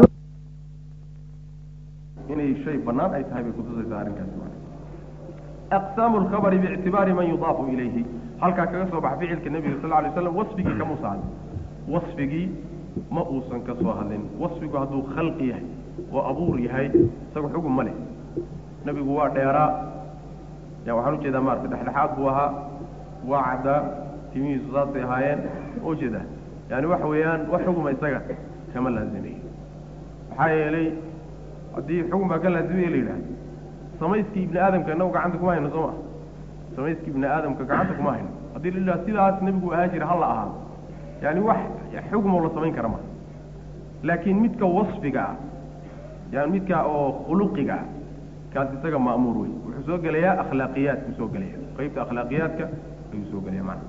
inay shay bannaan ay tahay bay kutusaysaa arrinkaas aqsaamu lkhabari biictibaari man yudaafu ilayhi halkaa kaga soo baxa ficilka nebiga sal lay slam wasfigii kamuusa hadlin wasfigii ma uusan ka soo hadlin wasfigu hadduu khalqi yahay oo abuur yahay isaga xugun ma leh nebigu waa dheeraa ya waxaan ujeedaa maarata dhexdhexaad buu ahaa waa caddaa timihiisu saasay ahaayeen ma ujeedaa yani waxa weeyaan wax xuguma isaga kama laazimay maxaa yeelay haddii xugun baa ka laazimaya la yidhahda samayskii ibni aadamka inagu gacanta kuma hayno soo ma samayskii ibni aadamka gacanta kuma hayno haddii la yidhahdo sidaas nebigu ahaa jira hala ahaado yani wax xugmoo la samayn kara ma laakiin midka wasfiga ah yani midka oo khuluqiga ah kaas isaga ma'muur wey wuxuu soo gelayaa akhlaaqiyaadku soo gelaya qeybta akhlaaqiyaadka ayuu soo gelaya mana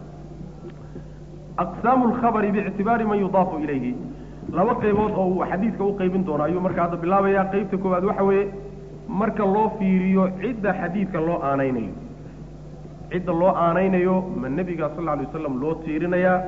aqsaamu lkhabari biictibaari man yudaafu ilayhi laba qaybood oo uu xadiidka u qaybin doono ayuu marka hadda bilaabayaa qeybta koowaad waxa weeye marka loo fiiriyo cidda xadiidka loo aanaynayo cidda loo aanaynayo ma nebiga sal alay waslam loo tiirinayaa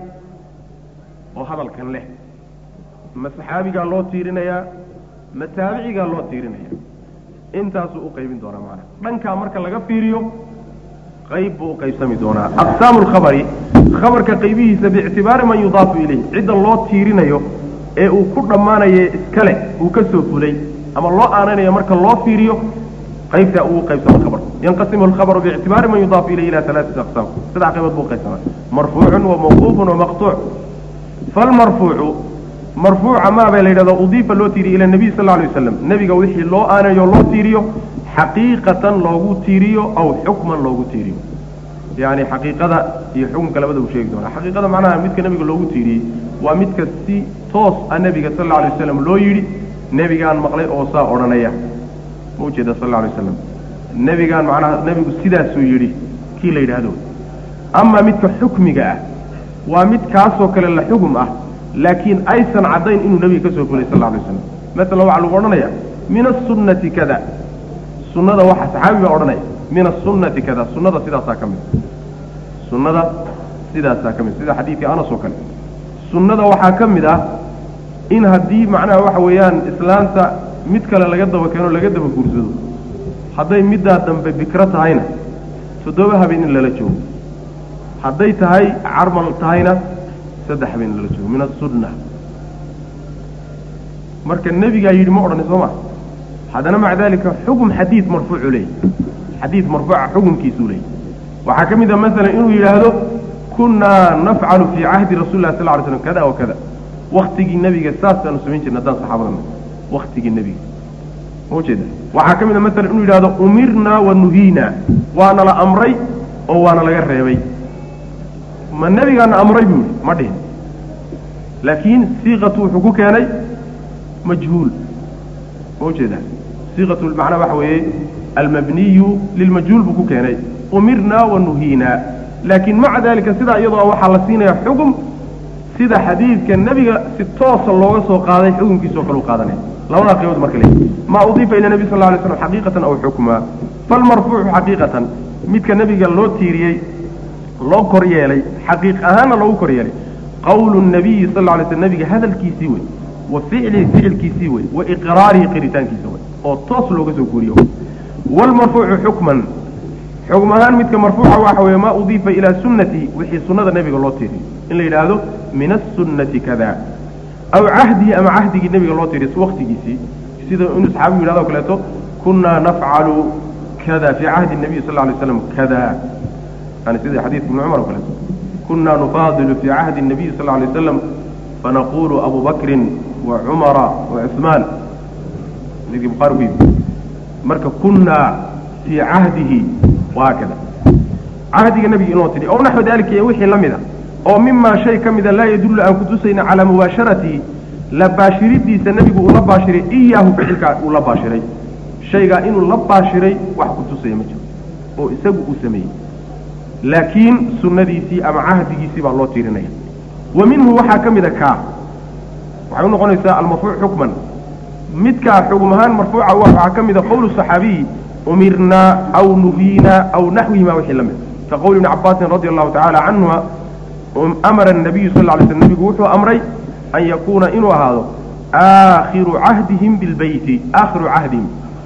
oo hadalkan leh ma saxaabigaa loo tiirinayaa ma taabicigaa loo tiirinaya intaasuu u qaybin doonaa maana dhankaa marka laga fiiriyo qayb buu u qaybsami doonaa aqsaamu lkhabari khabarka qaybihiisa biictibaari man yudaafu ilayh cidda loo tiirinayo ee uu ku dhammaanaye iskale uu ka soo fulay ama loo aanaynayo marka loo fiiriyo qaybtaa uu qaybsamo khabar yanqasimu alkhabaru biictibaari man yudaafu ilayh ila alaaati aqsaam saddex qaybood buu qaybsamaa marfuucun wa mawquufun wa maqtuuc falmarfuucu marfuuca maa baa la yidhahda udiifa loo tiiriyo ila nabiy sal alay waslam nebiga wixii loo aanayo loo tiiriyo xaqiiqatan loogu tiiriyo aw xukman loogu tiiriyo yani xaqiiqada iyo xukunka labada uu sheegi doonaa xaqiiqada macnaha midka nebiga loogu tiiriyey waa midka si toos a nebiga sal alay waslam loo yidhi nebigaan maqlay oo saa odhanaya ma ujeeda sal alay waslam nebigaan macnaha nebigu sidaasuu yidhi kii la yidhaahdo ama midka xukmiga ah waa mid kaasoo kale la xugum ah laakiin aysan caddayn inuu nebiga ka soo fulay sal alay waslam masalan waxaa lagu odhanaya min asunnati kada sunnada waxa saxaabi baa odhanaya min asunnati kada sunnada sidaasaa ka mid sunnada sidaasaa ka mid sida xadiidkii anas oo kale sunnada waxaa ka mid ah in haddii macnaha waxa weeyaan islaanta mid kale laga daba keeno laga daba guursado hadday middaa dambe bikro tahayna toddoba habeen in lala joogo hadday tahay carmal tahayna saddex habeen in lala joogo min asunna marka nebigaa yidhi ma odhani soo ma haddana maca dalika xugum xadiid marfuucu leeyay xadiid marfuuca xukumkiisuu leeyay waxaa ka mid a masalan inuu yidhaahdo kunnaa nafcalu fii cahdi rasuli lah sal ly slam kada wa kada waktigii nebiga saasaanu samayn jirna haddaan saxaabadana waktigii nebiga ma ujeeda waxaa ka mid a masalan inuu yidhahdo umirnaa wa nuhiinaa waana la amray oo waana laga reebay ma nebigaana amray buu yihi ma dhihin laakiin siiqatu wuxuu ku keenay majhuul ma ujeeda siiqatu macnaa waxa weeye almabniyu lilmajhuul buu ku keenay umirnaa wa nuhiinaa laakiin maca dalika sidaa iyadoo waxaa la siinaya xugum sida xadiidka nebiga si toosa looga soo qaaday xukunkiisao kale u qaadanaya labadaa qaybood marka le maa udiifa ila nebi sal lla alay slam xaqiiqatan aw xukmaa falmarfuucu xaqiiqatan midka nebiga loo tiiriyey loo kor yeelay xaqiiq ahaanna loogu kor yeelay qawlu nabiyi sal lla alay slam nebiga hadalkiisii wey wa ficlihi ficilkiisii wey wa iqraarihi qiritaankiisa wey oo toos looga soo guuriyo waalmarfuucu xukman xugm ahaan midka marfuuca waxa weeye maa udiifa ilaa sunnati wixii sunnada nebiga loo tiiriyo in la yidhaahdo min asunnati kada aw cahdihi ama cahdigii nebiga loo tiiriyo waktigiisii sida inuu saxaabigu yidhahdo o kaleeto kunnaa nafcalu kada fii cahdi nabiy sal lay slam kada yani sida xadiidka ibni cumar o kaleeto kunnaa nufaadilu fii cahdi nabiy sal lay waslam fanaqulu abu bakrin wa cumara wa cuثmaan xadiidkii bukhari ku yimi marka kunnaa fii cahdihi wahaakada cahdiga nebiga inoo tidhi ow naxwi dalika iyo wixii la mida oo mimaa shay ka mida laa yadullu aan kutusayna calaa mubaasharatihi la baashiridiisa nebigu uu la baashiray iyaahu ficilkaa uu la baashiray shaygaa inuu la baashiray wax ku tusaya ma jiro oo isagu uu sameeyey laakiin sunnadiisii ama cahdigiisii baa loo tiirinaya wa minhu waxaa ka mida kaa waxay u noqonaysaa almarfuuc xukman midkaa xugum ahaan marfuuca waxaa ka mida qowlu saxaabiyi umirnaa aw nuhiinaa aw naxwihima wixii la mid ka qowli ibni cabaasin radi allahu tacaala canhuma amara الnabiyu sal lay sl nebigu wuxuu amray an yakuuna inuu ahaado aakhiru cahdihim bilbeyti aakhiru cahdihim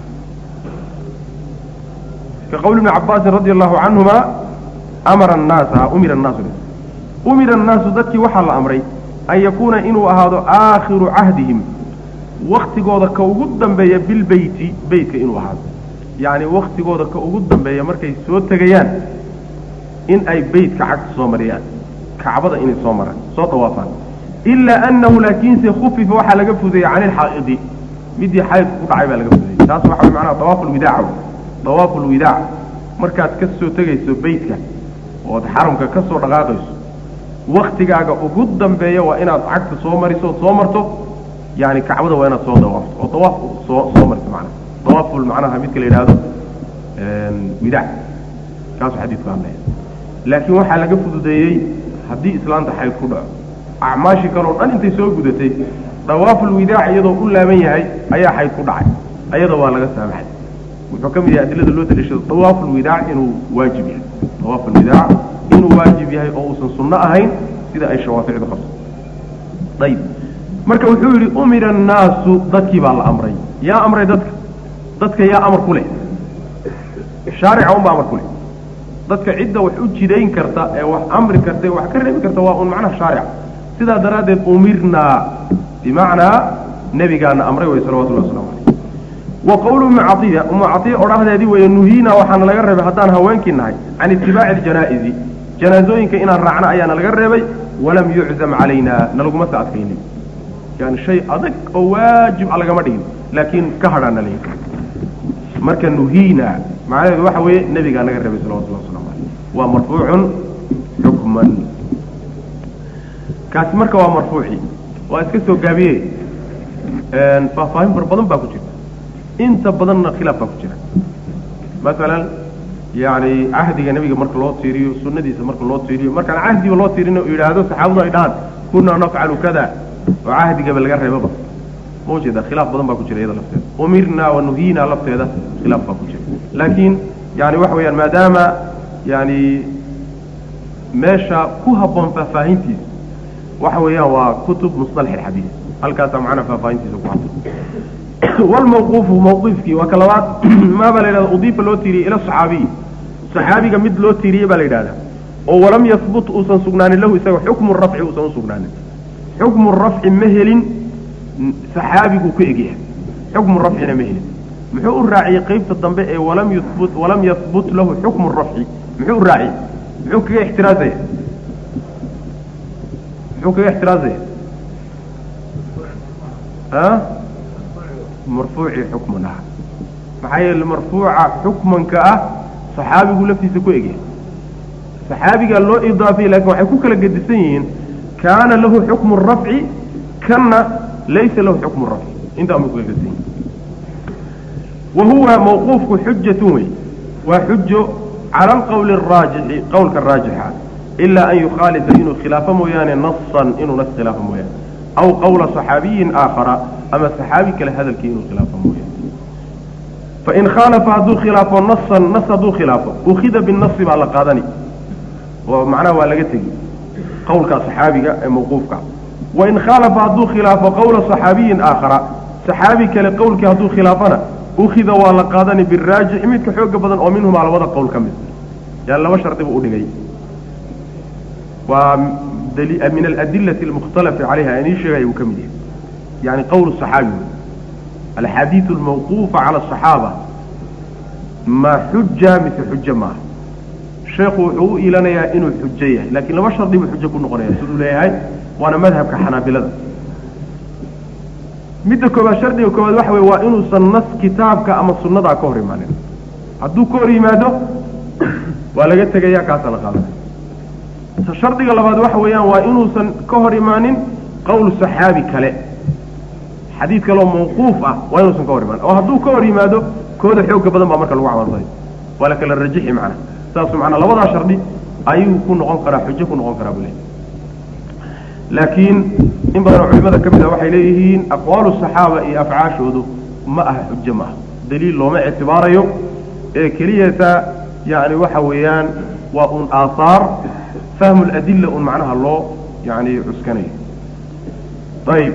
ka qowli ibni cabaasin radi allahu canhuma amara annaasa umira annaasu umira annaasu dadkii waxaa la amray an yakuuna inuu ahaado aakhiru cahdihim waktigooda ka ugu dambeeya bilbeyti beytka inuu ahaado yacni waktigooda ka ugu dambeeya markay soo tegayaan in ay beytka cagta soo mariyaan kacbada inay soo maraan soo dawaafaan ilaa annahu laakiinse khufifa waxaa laga fudeeyey can ilxaa'idi midii xaydku ku dhacay baa laga fudeeyey taas waxa way macnaha dawaafu lwidaaca dawaafu lwidaac markaad ka soo tegayso beytka ood xaramka ka soo dhaqaaqayso waktigaaga ugu dambeeya waa inaad cagta soo mariso ood soo marto yani kacbada waa inaad soo dawaafto oo dawaaf soo soo mariso macnaha dawaaful macnaha midka la yidhaahdo widaac kaasuu xadiidku hadlaya laakiin waxaa laga fududeeyey haddii islaanta xayd ku dhaco acmaashii kaleo dhan intay soo gudatay dawaaful widaac iyadoo u laaban yahay ayaa xayd ku dhacay ayada waa laga saamaxay wuxuu ka mid yahay adilada loo daliishado dawaaful widaac inuu waajib yahay dawaaful widaac inuu waajib yahay oo uusan sunno ahayn sida ay shawaaficdu qabto ayib marka wuxuu yidhi umira annaasu dadkii baa la amray yaa amray dadka dadka yaa amar ku leh shaarica unbaa amar ku leh dadka cidda wax u jidayn karta ee wax amri karta ee wax ka reebi karta waa un macnaha shaarica sidaa daraaddeed umirnaa bimacnaa nebigaana amray wey salawatullahi waslamu caleyh wa qowlu ummi caiya ummu caiya odhahdeedii weeye nuhiina waxaana laga reebay haddaan haweenkii nahay can itibaaci aljanaa'izi janaazooyinka inaan raacno ayaana laga reebay walam yuczam calayna nalagumasa adkaynin yani shay adag oo waajib a lagama dhigin laakiin ka hadhaana layihi marka nuhiina macnaheedu waxa weeye nebigaa naga reebay salawatullah waslamu caleyh waa marfuucun xukman kaasi marka waa marfuuci waa iska soo gaabiye faahfaahin far badan baa ku jirta inta badanna khilaaf baa ku jira masalan yani cahdiga nebiga marka loo tiiriyo sunadiisa marka loo tiiriyo markaan cahdiba loo tiirin yidhaahdo saxaabadu ay dhahaan kunaa nafcalu kada oo cahdigaba laga reebaba ma ujeeda khilaaf badan baa ku jira iyada lafteeda umirna wa nuhiina lafteeda khilaaf baa ku jira laakiin yani waxa weeyaan maadaama yani meesha ku habboon faahfaahintiisa waxa weeyaan waa kutub musطalax alxadiid halkaasaa macnaha faahfaahintiisa ku habboon wlmawquufu mawqiifkii waa ka labaad maa baa la yidhahda udiifa loo tiiriyey ila saxaabiyi saxaabiga mid loo tiiriyey baa la yidhahdaa oo walam yahbut uusan sugnaanin lahu isaga xukmu rafci uusan usugnaanin xukmu rafci ma helin saxaabigu ku egyahay xukmu rafcina ma helin muxuu u raaciyey qeybta dambe ee walam yubut walam yahbut lahu xukmu rafci muxuu u raaciyey muxuu kaga ixtiraazaya muxuu kaga ixtiraazaya a marfuuci xukmun ah maxaa yeele marfuuca xukmanka ah saxaabigu laftiisa ku egyahay saxaabigaa loo idaafiyey lakin waxay ku kala gedisan yihiin kaana lahu xukmu rafci kanna laysa lahu xukmu rafci intaa ma kala gedisan yihin wa huwa mawquufku xujatun wey waa xujo cala alqowli araajixi qowlka raajixa ilaa an yukhaalifa inuu khilaafo mooyaane nasan inuu nas khilaafo mooyaane aw qawla صaxaabiyin aakhara ama saxaabi kale hadalkii inuu khilaafo mooyaane fain khaalafa hadduu khilaafo nasan nas hadduu khilaafo ukida binasi baa la qaadani oo macnaha waa laga tegi qowlka saxaabiga ee mawquufka wain khaalafa hadduu khilaafo qawla صaxaabiyin aakhara saxaabi kale qowlkii hadduu khilaafana ukida waa la qaadani biraajixi midka xooga badan oo minhumaa labada qowl ka mid yani laba shardi buu udhigay waa min aladilati almukhtalafi calayha inii sheegaya uu ka mid yahay yani qowl صaxaabi alxadiidu almawquufa cala asaxaaba ma xuja mise xujo maaha sheekhu wuxuu u ilanayaa inuu xujo yahay lakiin laba shardi buu xujo ku noqonaya siduu leeyahay waana madhabka xanaabilada midda koobaad shardiga koobaad waxa weye waa inuusan nas kitaabka ama sunnadaa ka hor imaanin hadduu ka hor yimaado waa laga tegaya kaasaa la qaadanaya shardiga labaad waxa weeyaan waa inuusan ka hor imaanin qowl saxaabi kale xadiid kaloo mawquuf ah waa inuusan ka hor imaan oo hadduu ka hor yimaado kooda xooga badan baa marka lagu camalfalay waa la kala rajixi macna saasu macnaa labadaa shardi ayuu ku noqon karaa xujo ku noqon karaa buu leey laakiin in badanoo culimada ka mid ah waxay leeyihiin aqwaalu saxaaba iyo afcaashoodu ma aha xujo ma aha daliil looma ictibaarayo ee keliyata yani waxa weeyaan waa un aahaar fahmu ladilla un macnaha loo yani cuskanayo ayib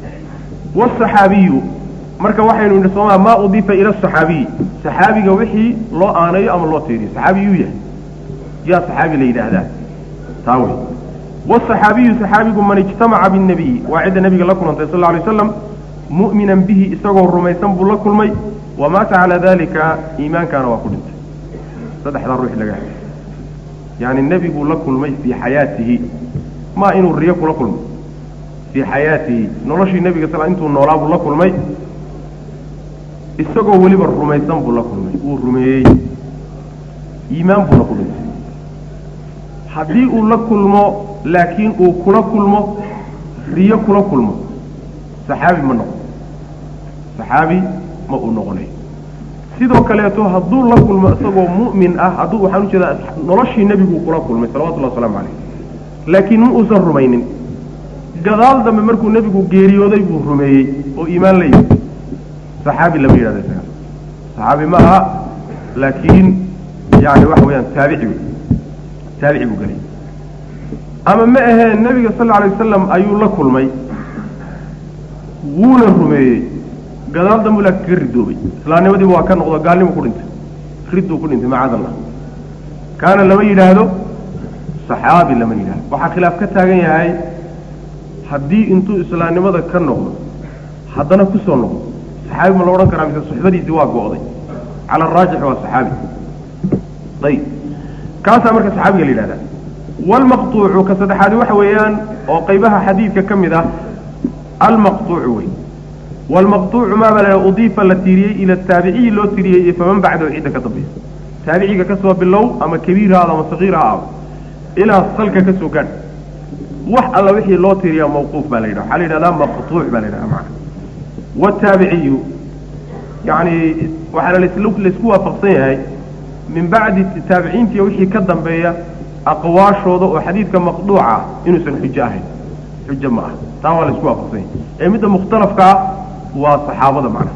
wsaxaabiyu marka waxaynu idhi sooma maa udifa ila asaxaabiyi saxaabiga wixii loo aanayo ama loo tiiriyo saxaabi yuu yahay yaa saxaabi la yidhaahdaa taa wey wsaxaabiyu saxaabigu man ijtamaca binnabiyi waa cidda nabiga la kulantay sal lla alay slam mu'minan bihi isagoo rumaysan buu la kulmay wamaata calaa dalika iimaankaana waa ku dhintay saddexdaa ruux laga hay yani nebiguu la kulmay fii xayaatihi ma inuu riyo kula kulmay fii xayaatihi noloshii nebiga sal intuu noolaa buu la kulmay isagoo weliba rumaysan buu la kulmay wuu rumeeyey iimaan buuna ku dhintay haddii uu la kulmo laakiin uu kula kulmo riyo kula kulmo saxaabi ma noqon saxaabi ma uu noqonayo sidoo kaleeto hadduu la kulmo isagoo mu'min ah hadduu waxaan ujeedaa noloshii nebiguu kula kulmay salawatullahi waslamu calayh laakiin ma uusan rumaynin gadaal dambe markuu nebigu geeriyooday buu rumeeyey oo iimaan la yimi saxaabi lama yidhahdo isaga saxaabi ma aha laakiin yani waxa weeyaan taabici wey taabici buu gelay ama ma aheen nebiga sal alay wasalam ayuu la kulmay wuuna rumeeyey gadaal dambu laakiin kaga ridoobay islaamnimadiiba waa ka noqdo gaalnimu ku dhintay ridduu ku dhintay macaad allah kaana lama yidhaahdo saxaabi lama yidhahdo waxaa khilaaf ka taagan yahay haddii intuu islaamnimada ka noqdo haddana kusoo noqdo saxaabi ma la odhan karaa mise suxbadiisii waa go'day cala araajix waa saxaabi ayib kaasaa marka saxaabiga la yidhahdaa waalmaqtuucu ka saddexaadi waxa weeyaan oo qaybaha xadiidka ka mid ah almaqtuucu wey waalmaqtuucu maaba la udiifa la tiiriyey ila taabiciyi loo tiriyey iyo faman bacdahu cidda ka dambaysa taabiciga ka soo bilow ama kabiir ha aado ama sakiir ha aado ilaa salka ka soo gaadh wax alla wixii loo tiriyaa mawquuf baa la yidhaha waxaa la yidhahdaa maqtuuc baa la yidhahda macana wataabiciyu yani waxaana laisku waafaqsan yahay min bacdi taabiciintiiyo wixii ka dambeeya aqwaashooda oo xadiidka maqduuca inuusan xujo ahayn xujo ma ah taa waa laisku waafaqsan yahay ee midda mukhtalafkaa waa saxaabada macna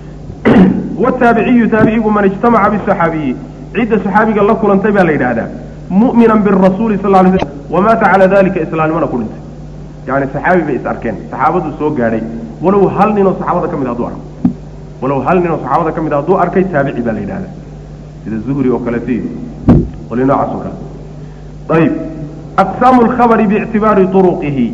wataabiciyu taabicigu man ijtamaca bisaxaabiyi cidda saxaabiga la kulantay baa la yidhaahdaa mu'minan birasuuli sal lay slam wamaata calaa dalika islaamnimana ku dhintay yani saxaabi bay is arkeen saxaabadu soo gaadhay walow hal ninoo saxaabada ka mid hadduu arko walow hal ninoo saxaabada ka mid hadduu arkay taabici baa la yidhahda sida zuhri oo kaleeto iyo qoli noocaas oo kale ayib aqsaamu lkhabari biictibaari turuqihi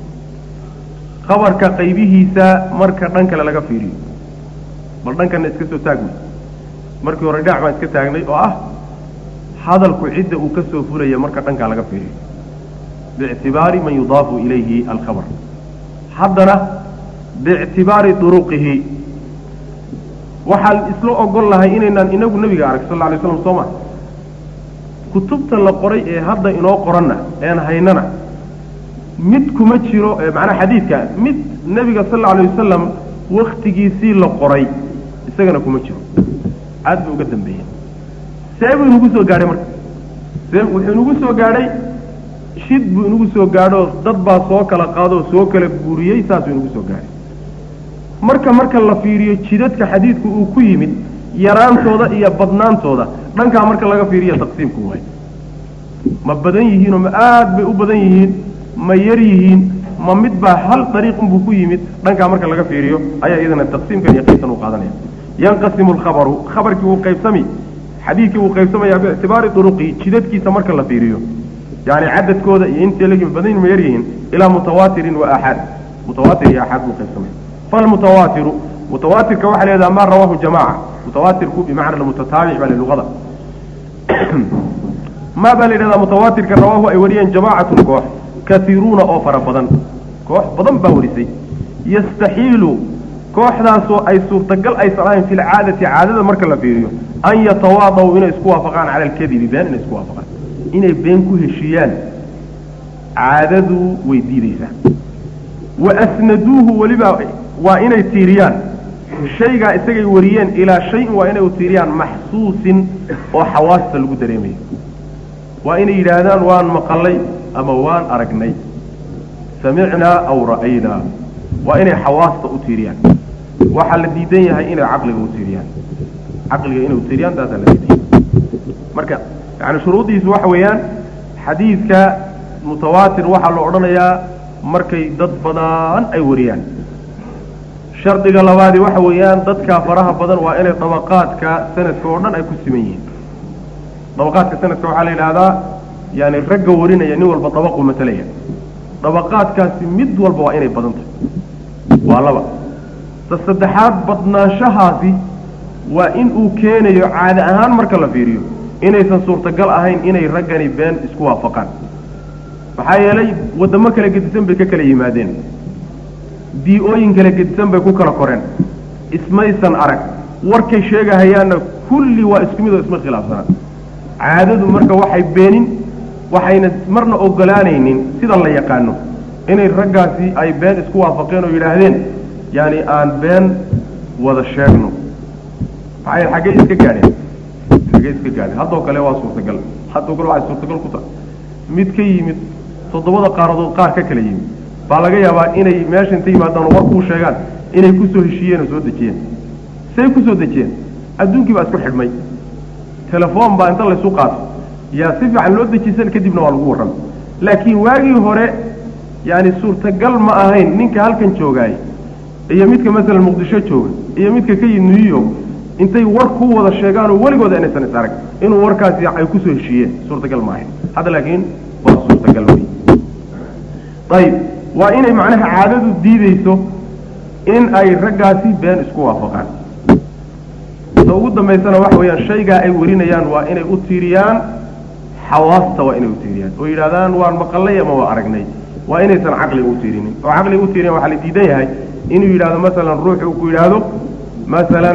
khabarka qaybihiisa marka dhan kale laga fiiriyo bal dhankana iska soo taagmay markii hore dhinac baan iska taagnay oo ah hadalku cidda uu ka soo fulaya marka dhankaa laga fiiriyo biictibaari man yudaafu ilayhi alkhabar haddana biictibaari duruqihi waxaan isla ogol lahay inaynaan inagu nebiga arag sal alay slam soo ma kutubta la qoray ee hadda inoo qoranna ean haynana mid kuma jiro macnaa xadiidka mid nebiga sal alay wasalam waktigiisii la qoray isagana kuma jiro aad buu uga dambeeyey see buu inagu soo gaadhay marka see wuxuu inagu soo gaadhay shid buu inagu soo gaadhoo dad baa soo kala qaadoo soo kala guuriyey saasuu inagu soo gaadhay marka marka la fiiriyo jidadka xadiidku uu ku yimid yaraantooda iyo badnaantooda dhankaa marka laga fiiriyo taqsiimku waay ma badan yihiinoo ma aad bay u badan yihiin ma yar yihiin ma mid baa hal dariiq unbuu ku yimid dhankaa marka laga fiiriyo ayaa iyadana taqsiimkan iyo qaybtan uu qaadanaya yanqasimu alkhabaru khabarkii wuu qaybsami xadiidkii wuu qaybsamaya biictibaari duruqihi jidadkiisa marka la fiiriyo yani cadadkooda iyo intay la badan ma yar yihiin ilaa mutawaatirin wa aaxaad mutawaatir iyo aaxaad buu qaybsamaya falmutawaatiru mutawaatirka waxaa la yidhaha ma rawaahu jamaca mutawaatirku bimacna almutataabic baa luqada ma baa la yidhahdaa mutawaatirka rawaahu ay wariyeen jamaacatun koox kaiiruuna oo fara badan koox badan baa warisay yastaxiilu kooxdaasoo ay suurtagal aysan ahayn fi lcaadati caadada marka la fiiriyo an yatawaadaw inay isku waafaqaan cala alkadibi been inay isku waafaqaan inay been ku heshiiyaan caadadu way diideysaa wa asnaduuhu weliba waa inay tiiriyaan shaygaa isagay wariyeen ilaa shayin waa inay u tiiriyaan maxsuusin oo xawaasta lagu dareemayo waa inay yidhaahdaan waan maqalay ama waan aragnay samicnaa aw ra'aynaa waa inay xawaasta u tiiriyaan waxaa la diidan yahay inay caqliga u tiiriyaan caqliga inay u tiiriyaan taasaa la diidan yahay marka yani shuruuddiisu waxa weeyaan xadiidka mutawaatir waxaa la odhanayaa markay dad badan ay wariyaan shardiga labaadi waxa weeyaan dadkaa faraha badan waa inay dabaqaadka sanadka oo dhan ay ku siman yihiin dabaqaadka sanadka waxaa la yidhaahdaa yani ragga warinaya nin walba dabaqu matalaya dabaqaadkaasi mid walba waa inay badan tahay waa laba ta saddexaad badnaanshahaasi waa in uu keenayo caadi ahaan marka la fiiriyo inaysan suurtagal ahayn inay raggani been isku waafaqaan maxaa yeelay waddamo kala gedisan bay ka kala yimaadeen bii-ooyin kala gedisan bay ku kala koreen ismaysan arag warkay sheegahayaanna kulli waa isku mid oo isma khilaafsanaa caadadu marka waxay beenin waxayna marna ogolaanaynin sida la yaqaano inay raggaasi ay been isku waafaqeen oo yidhaahdeen yaani aan been wada sheegno maxaa yeele xaggey iska gaadheen xaggey iska gaadheen haddoo kale waa suurtagal haddoo kale waxay suurtagal ku tahay mid ka yimid toddobada qaaradood qaar ka kala yimid baa laga yaabaa inay meesha inta yimaadaan oo war kuu sheegaan inay kusoo heshiiyeen oo soo dejiyeen say kusoo dejiyeen adduunkii baa isku xidhmay telefoon baa inta laysu qaato yaa si fiican loo dejisan kadibna waa lagu warramay laakiin waagii hore yaani suurtagal ma ahayn ninka halkan joogaay iyo midka masalan muqdisho jooga iyo midka ka yimid new york intay war ku wada sheegaan oo weligooda inaysan is arag inuu warkaasi ay kusoo heshiiyeen suurtagal ma ahayn hadda laakiin waa suurtagal wey ayib waa inay macnaha caadadu diideyso in ay raggaasi been isku waafaqaan ta ugu dambaysana waxa weeyaan shaygaa ay warinayaan waa inay u tiiriyaan xawaasta waa inay u tiiriyaan oo yidhahdaan waan maqalay ama waa aragnay waa inaysan caqliga u tiirinin oo caqliga u tiiriyan waxaa la diidan yahay inuu yidhahdo masalan ruuxu uu ku yidhaahdo masalan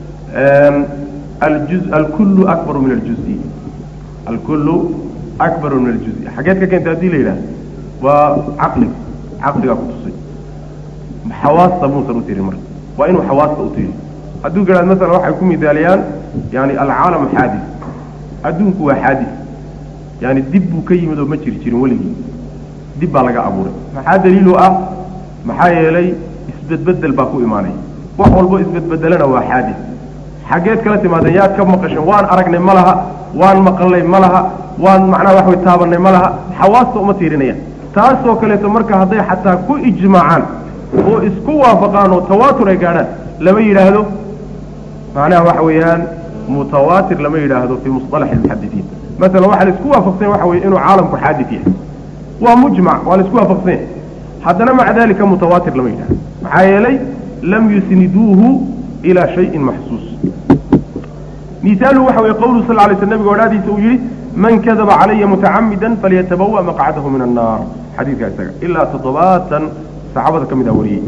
aljuz alkullu akbaru min aljuzi alkullu akbaru min aljuzi xageed ka keenta haddii la yidhahdo waa caqliga caqligaa ku tusay xawaasta muusan u tirin marka waa inuu xawaasta u tiriyo hadduu garaad masalan waxay ku midaaliyaan yani alcaalam xaadis adduunku waa xaadis yani dib buu ka yimid oo ma jiri jirin weligii dib baa laga abuuray maxaa daliilu ah maxaa yeelay isbedbedel baa ku imaanaya wax walbo isbedbedelana waa xaadis xaggeed kala timaadeen yaad ka maqasheen waan aragnay ma laha waan maqalnay ma laha waan macnaha wax way taabanay ma laha xawaasta uma tiirinayaan taasoo kaleeto marka hadday xataa ku ijmaacaan oo isku waafaqaan oo tawaatur ay gaadhaan lama yidhaahdo macnaha waxa weeyaan mutawaatir lama yidhaahdo fii musطalax almuxadisiin masalan waxaa la isku waafaqsanya waxa weye inuu caalamku xaadis yahay waa mujmac waa la isku waafaqsanya haddana maca dalika mutawaatir lama yidhahdo maxaa yeelay lam yusniduuhu ilaa shayin maxsuus misaaluhu waxa weye qawluhu sal lay sl nabiga odhaadiisa uu yihi man kadaba calaya mutacamida falyatabawa maqcadahu min annaar xadiidka isaga ilaa toddobaatan saxaabada ka mid a wariyey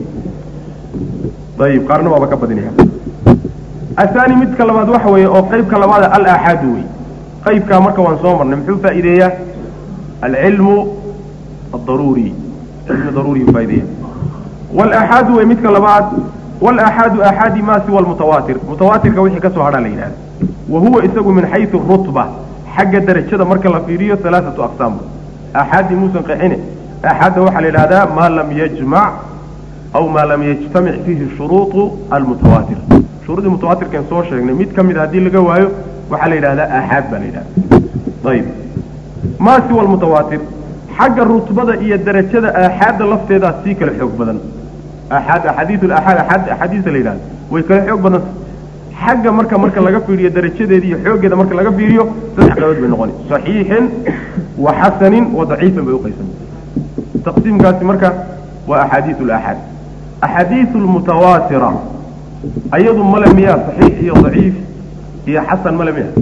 ayib qaarna waaba ka badinaya ahaani midka labaad waxa weeye oo qeybka labaada alaaxaadu wey qeybkaa marka waan soo marnay muxuu faa'iideeyaa alcilmu adaruuri cilmi daruuri faa'ideeya walaxaadu wey midka labaad walaxaadu axaadi ma siwa almutawaatir mutawaatirka wixii kasoo hadhaa la yidhahda wa huwa isagu min xaysu rutba xagga darajada marka la fiiriyo alaaatu aqsaam axaadi muusan qeexine axaadda waxaa la yidhahdaa maa lam yajmac aw maa lam yajtamic fiihi shuruuطu almutawaatir shuruudii mutawaatirkan soo sheegnay mid ka mid haddii laga waayo waxaa la yidhahdaa aaxaad baa la yidhahda ayib maa siwa almutawaatir xagga rutbada iyo darajada aaxaadda lafteedaa sii kala xoog badan aaxaad axaadiiu aaxaad aaad axaadiista la yidhahda way kala xoog badan xagga marka marka laga fiiriyo darajadeeda iyo xooggeeda marka laga fiiriyo saddex qaybood bay noqoni saxiixin wa xasanin wa daciifin bay uqaysami taqsiimkaasi marka waa axaadiiu laaxaad axaadiiu lmutawaatira ayadu male miyaa saxiix iyo daciif iyo xasan male miya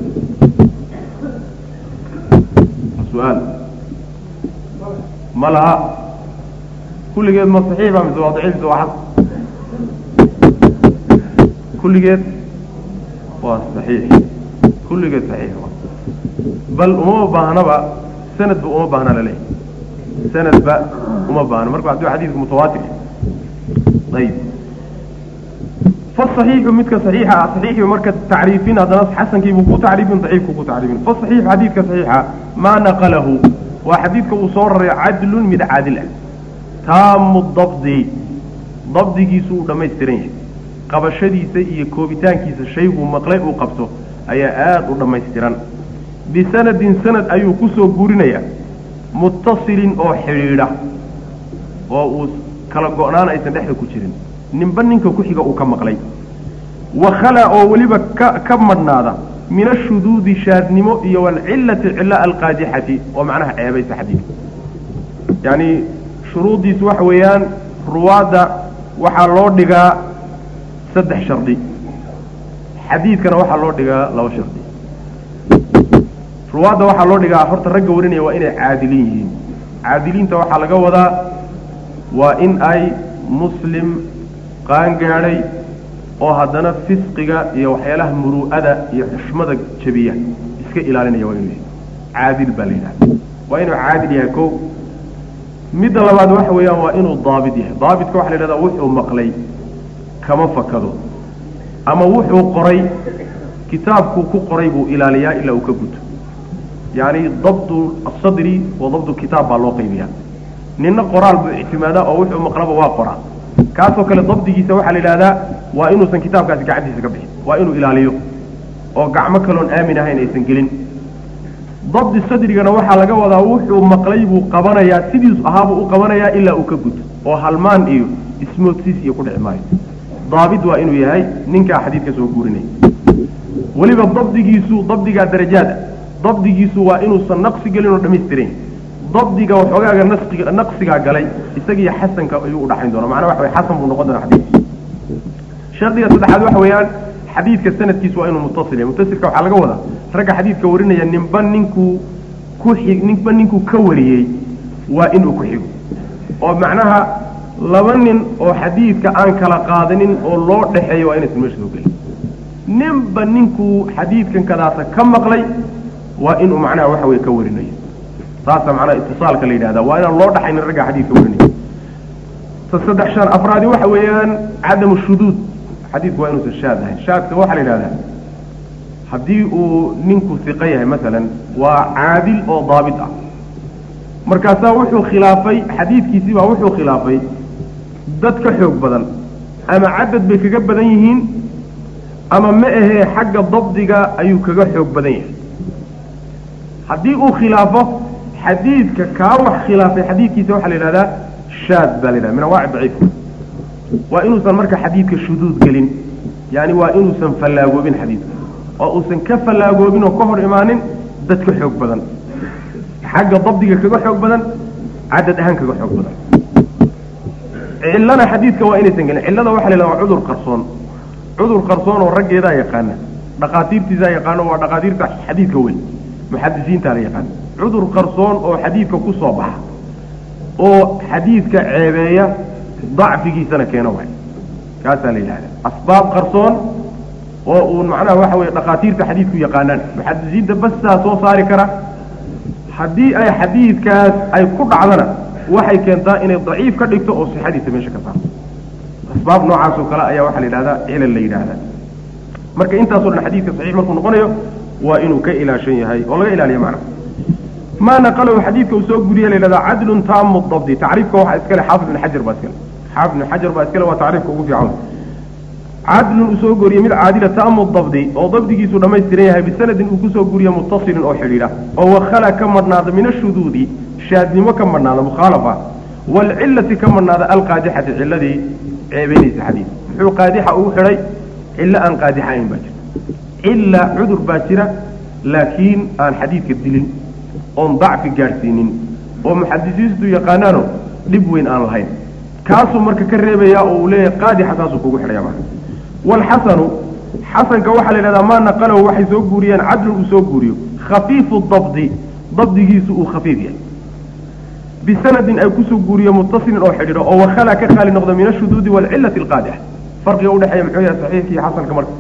su-aal ma laha kulligeed ma saxiixa mise waa daciif mise waa xasan kulligeed waa saxiix kulligeed saxiix bal uma baahnaba sanadba uma baahna laleeyahy sanadba uma baahna marka hadduu xadiidku mutawaatir ayib fasaxiixu midka saxiixa ah saxiixi marka tacriifin haddana xasankiibuu ku tacriifin daciifku ku tacriifin fasaxiixu xadiidka saxiixa maa naqalahu waa xadiidka uu soo raray cadlun mid caadil ah taamu dabdi dabdigiisu uu dhammaystiran yahay qabashadiisa iyo koobitaankiisa shayguu maqlay uu qabto ayaa aada u dhammaystiran bisanadin sanad ayuu ku soo guurinayaa muttasilin oo xidhiidha oo uu kala go-naan aysan dhexda ku jirin ninba ninka ku xiga uu ka maqlay wakhala oo weliba ka ka madhnaada min ashuduudi shaadnimo iyo walcillati cilla alqaadixati oo macnaha ceebaysa xadiidka yacni shuruuddiisu waxa weeyaan ruwaadda waxaa loo dhigaa saddex shardi xadiidkana waxaa loo dhigaa laba shardi ruwaadda waxaa loo dhigaa horta ragga warinaya waa inay caadiliin yihiin caadiliinta waxaa laga wadaa waa in ay muslim qaangaadhay oo haddana fisqiga iyo waxyaalaha muru'ada iyo xushmada jabiya iska ilaalinaya waa inuu yahay caadil baa la yidhahda waa inuu caadil yahay kow midda labaad waxa weeyaan waa inuu daabit yahay daabitka waxa la yidhahdaa wuxuu maqlay kama fakado ama wuxuu qoray kitaabkuu ku qoray buu ilaaliyaa ilaa uu ka guto yacni dabdu asadri wa dabdu kitaab baa loo qaybiyaa ninna qoraal buu ictimaadaa oo wuxuu maqlaba waa qoraa kaasoo kale dabdigiisa waxaa la yidhahdaa waa inuusan kitaabkaasi gacantiisa ka bixin waa inuu ilaaliyo oo gacmo kaloon aamin ahayn aysan gelin dabdi sadrigana waxaa laga wadaa wuxuu maqlay buu qabanayaa sidiisu ahaabuu u qabanayaa ilaa uu ka guto oo halmaan iyo ismoodsiis iyo ku dhici maayo daabit waa inuu yahay ninkaa xadiidka soo guurinaya weliba dabdigiisu dabdigaa darajaada dabdigiisu waa inuusan naqsi gelin oo dhammaystiran dabdiga waxoogaaga nasiga naqsigaa galay isagiiyo xasanka ayuu udhaxayn doona macnaa waxa way xasan buu noqon doona xadiidka shardiga saddexaad waxa weeyaan xadiidka sanadkiisu waa inuu mutasil yahay mutasilka waxaa laga wadaa ragga xadiidka warinaya ninba ninkuu ku xig ninba ninkuu ka wariyey waa inuu ku xigo oo macnaha laba nin oo xadiidka aan kala qaadanin oo loo dhexeeyo waa inaysan meesha soo gelin ninba ninkuu xadiidkan kadaasa ka maqlay waa inuu macnaha waxa weye ka warinayo saasa macnaha itisaalka la yidhahda waa inaan loo dhaxaynin ragga xadiidka warinaya ta saddex shan afraadi waxa weeyaan cadamu shuduud xadiidku waa inuusan shaad ahayn shaadka waxaa la yidhahdaa haddii uu ninku hiqo yahay masalan waa caadil oo daabit ah markaasaa wuxuu khilaafay xadiidkiisii baa wuxuu khilaafay dad ka xoog badan ama cadad bay kaga badan yihiin ama ma ahee xagga dabdiga ayuu kaga xoog badan yahay haddii uu khilaafo xadiidka kaa wax khilaafay xadiidkiisa waxaa la yidhahdaa shaad baa la yidhahda min anwaaci daciifka waa inuusan marka xadiidka shuduud gelin yani waa inuusan fallaagoobin xadiidka oo uusan ka fallaagoobin oo ka hor imaanin dad ka xoog badan xagga dabdiga kaga xoog badan cadad ahaan kaga xoog badan cillana xadiidka waa inaysan gelin cillada waxa la yidhahda waa cudur qarsoon cudur qarsoon oo raggeedaa yaqaana dhaqaatiirtiisaa yaqaano waa dhaqaatiirta xadiidka weyn muxadisiintaa la yaqaana cudur qarsoon oo xadiidka ku soo baxa oo xadiidka ceebeeya dacfigiisana keeno waay kaasaa la yidhahda asbaab qarsoon oo uun macnaha waxa weye dhakhaatiirta xadiidku yaqaanaan muxadisiinta bastaa soo saari kara haddii ay xadiidkaas ay ku dhacdana waxay keentaa inay daciif ka dhigto oo sixadiisa meesha ka saarto asbaab noocaas oo kale ayaa waxaa la yidhahdaa cilal la yidhaahdaa marka intaasoo dhan xadiidka saxiix markuu noqonayo waa inuu ka ilaashan yahay oo laga ilaaliyo macnaha maa naqalahu xadiidka uu soo guriye la yidhahdaa cadlun taamu dabdi tacriifka waxaa iskale xaafid ibn xajar baa iskale xaafid ibn xajar baa iskale waa tacriifka ugu fiican cadlun uu soo goriyey mid caadila taamu dabdi oo dabdigiisu dhammaystiran yahay bisanadin uu kusoo guriye mutasilin oo xidhiidha oo wakhala ka madhnaada min ashuduudi shaadnimo ka madhnaada mukhaalafa waalcillati ka madhnaada alqaadixati cilladii ceebeynaysa xadiid muxuu qaadixa ugu xidhay cillo aan qaadixayn baa jirta cilla cudur baa jira laakiin aan xadiidka dilin oon dacfi gaadhsiinin oo muxadisiintu yaqaanaano dhib weyn aan lahayn kaasuu marka ka reebayaa oo uu leeyahay qaadixa taasuu kugu xidhaya marka waalxasanu xasanka waxaa la yidhahdaa maa naqalahu waxay soo guuriyeen cadlun uu soo guuriyo khafiifu dabdi dabdigiisu uu khafiif yahay bisanadin ay kusoo guuriyo mutasilin oo xidhiidho oo wakhala ka khaali noqdo min ashuduudi waalcillati alqaadixa farqiga udhexeeya muxuu yahay saxiixka iyo xasanka marka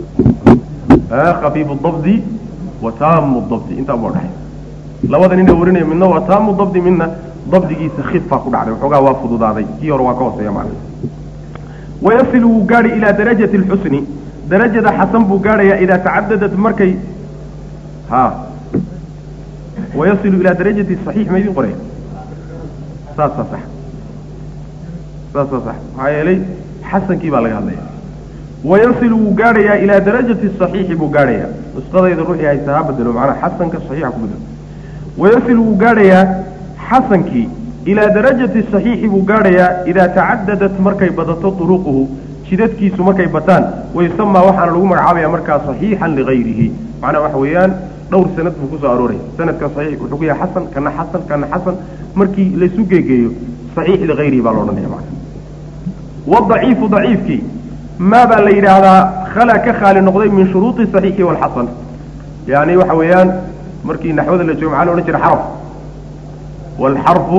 khafiifu dabdi wa taamu dabdi intaa baa udhexeeya labada nina warinaya midna waa taamu dabdi midna dabdigiisa khifaa ku dhacday waxoogaa waa fududaaday kii hore waa ka hooseeya macna wayasilu wuu gaadhi ilaa darajati alxusni darajada xasan buu gaadhayaa idaa tacadadat markay ha wayasilu ilaa darajati saxiix ma idin qoraya saasaa sax saasaa sax maxaa yeelay xasankii baa laga hadlaya wayasilu wuu gaadhayaa ilaa darajati saxiixi buu gaadhayaa nusqadayda ruuxii haysta ha bedelo macnaha xasanka saxiixa ku bedelo wayasilu wuu gaadhayaa xasankii ilaa darajati saxiixi buu gaadhayaa idaa tacadadat markay badato duruquhu jidadkiisu markay bataan wayusamaa waxaana lagu magacaabaya markaa saxiixan ligayrihi macnaha waxa weeyaan dhowr sanad buu kusoo arooraya sanadka saxiix wuxuu ku yahay xasan kana xasan kana xasan markii laysu geegeeyo saxiix ligayrihi baa la odhanaya macna wadaciifu daciifkii maa baa la yidhaahdaa khala ka khaali noqday min shuruudi saxiixi walxasan yani waxa weeyaan markii naxwada la joogo maxaa la odhan jira xaraf waalxarfu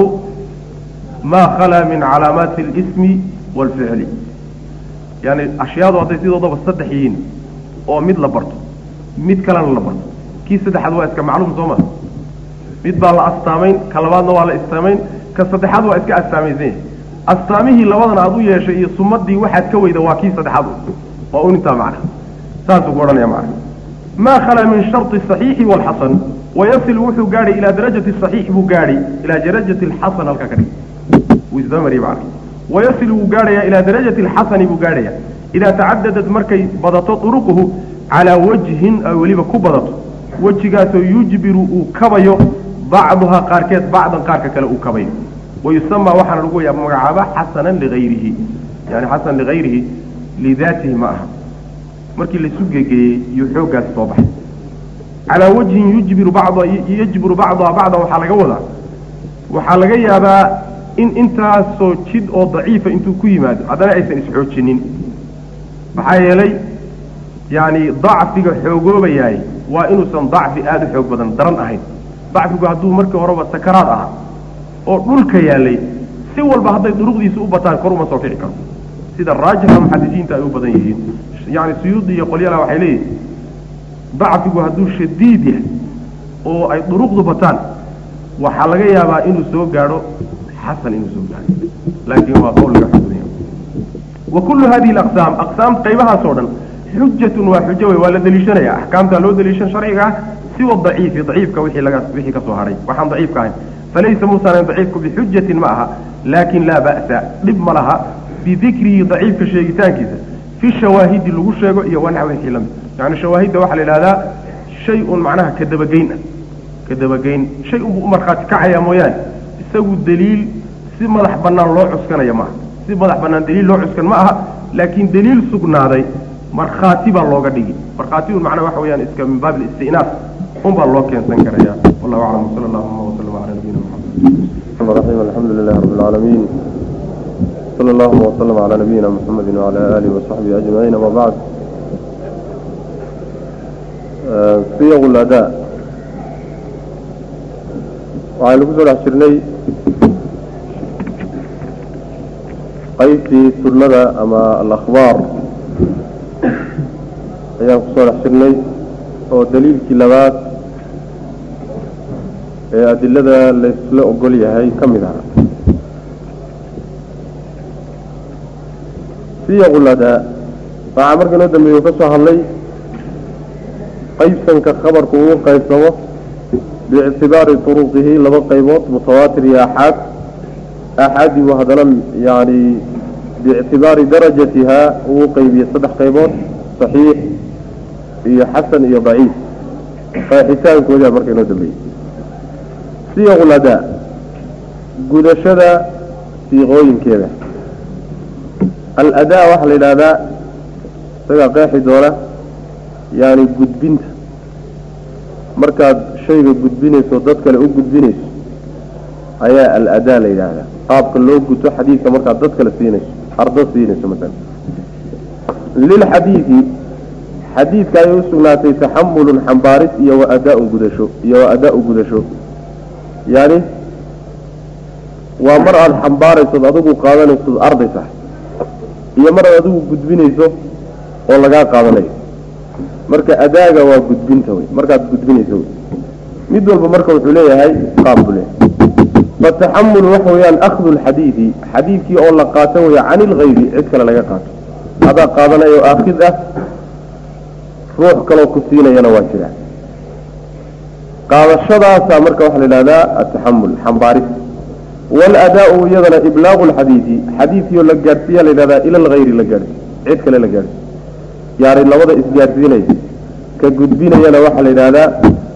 maa khalaa min calaamaati alismi waalficli yani ashyaadu hadday sidoodaba saddex yihiin oo mid la barto mid kalena la barto kii saddexaad waa iska macluum soo ma mid baa la astaamayn ka labaadna waa la istaamayn ka saddexaad waa iska astaamaysan yahay astaamihii labadan aad u yeeshay iyo sumadii waxaad ka weyda waa kii saddexaad waa un intaa macna saasuu ku odhanaya macna maa khalaa min sharti saxiixi waalxasan wayasil wuxuu gaadhay ilaa darajati saxiix buu gaadhay ilaa darajati alxasan halkaa ka dhig wuu isdabamariye macna wayasil wuu gaadhayaa ilaa darajati alxasani buu gaadhayaa idaa tacadadat markay badato duruquhu calaa wajhin ay weliba ku badato wejigaasoo yujbiru uu kabayo bacduhaa qaarkeed bacdan qaarka kale uu kabayo wayusamaa waxaana lagu waya magacaaba xasanan ligayrihi yani xasan ligayrihi lidaatihi ma aha markii laisu gegeeyey iyo xooggaas soo baxay calaa wajhin yujbiru bacd yajbiru bacduhaa bacdan waxaa laga wadaa waxaa laga yaabaa in intaasoo jid oo daciifa intuu ku yimaado haddana aysan isxoojinin maxaa yeelay yani dacfiga xoogoobayaay waa inuusan dacfi aada u xoog badan daran ahayn dacfigu hadduu markii horeba sakaraad ahaa oo dhulka yaalay si walba hadday duruqdiisa u bataan kor uma soo kici karo sida raajixa muxadisiinta ay u badan yihiin yani suyuudi iyo qolyala waxay leeyihin dacfigu hadduu shadiid yahay oo ay duruqdu bataan waxaa laga yaabaa inuu soo gaadho xasan inuu soo gaadho laakiin waa qowliga xugudaya wa kullu hadihi alaqsaam aqsaam qaybahaas oo dhan xujatun waa xujo wey waa la deliishanaya axkaamtaa loo deliishan sharciga ah siwa daciifi daciifka wixii laga wixii ka soo haray waxaan daciifka ahayn falaysa muusan daciifku bixujatin ma aha laakin laa ba'sa dhib ma laha bidikrihi daciifka sheegitaankiisa fi shawaahidi lagu sheego iyo wanax wixii lamid yani shawaahidda waxaa la yidhahdaa shay un macnaha kadabageyn ah kadabageyn shay unbuu u markhaati kacaya mooyaane isagu daliil si madax bannaan loo cuskanaya maaha si madax bannaan daliil loo cuskan ma aha laakiin daliil sugnaaday markhaati baa looga dhigi markhaatigun macnaha waxa weyaan iska min baab alistinaaf un baa loo keensan karaya wallahu aclam wsala allahuma waslama cala nabiyina الرحمن الرحيم الحمد لله رب العالمين صلى الله وسلم على نبينا محمد وعلى آله وصحبه أجمعين وما بعد آه، صيغ الأداء waxaynu kusoo dhex jirnay qaybtii sunnada ama alakhbaar ayaan kusoo dhex jirnay oo daliilkii labaad ee adilada laysla ogol yahay ka mid aha siyaqu ladaa waxaa marka inoo dambeeye uu ka soo hadlay qaybsanka khabarku uu qaybsamo biictibaari turuqihi laba qaybood mutawaatir iyo axaad axaadii buu haddana yani biictibaari darajatihaa uu qeybiyey saddex qaybood saxiix iyo xasan iyo daciif qeexitaankoodaa marka inoo dambeeyey siyaqu ladaa gudashada siiqooyinkeeda aladaa waxaa la yidhahdaa isagaa qeexi doona yani gudbinta markaad shayga gudbinayso dad kale u gudbinayso ayaa aladaa la yidhaahdaa qaabka loo guto xadiidka markaad dad kale siinayso ardo siinayso masalan lilxadiidi xadiidka ayay usugnaatay taxamulun xambaaris iyo wa adaa-un gudasho iyo wa adaa-u gudasho yani waa mar aada xambaaraysood adigu qaadanaysood arday tahay iyo mar aad adigu gudbinayso oo lagaa qaadanayo marka adaaga waa gudbinta wey markaad gudbinayso wey mid walba marka wuxuu leeyahay qaab buu leeyahay fataxamulu waxa weeyaan akhdu lxadiidi xadiidkii oo la qaato weya can ilgayri cid kale laga qaato adaa qaadanayo aakhid ah ruux kaloo ku siinayana waa jira qaadashadaasaa marka waxaa la yidhahdaa ataxamul xambaaris waaladaa-u iyadana iblaaqu lxadiidi xadiidkii oo la gaadhsiiya la yidhahdaa ila algayri la gaadhsiy cid kale la gaadhsiy yaani labada isgaadhsiinaya ka gudbinayana waxaa la yidhahdaa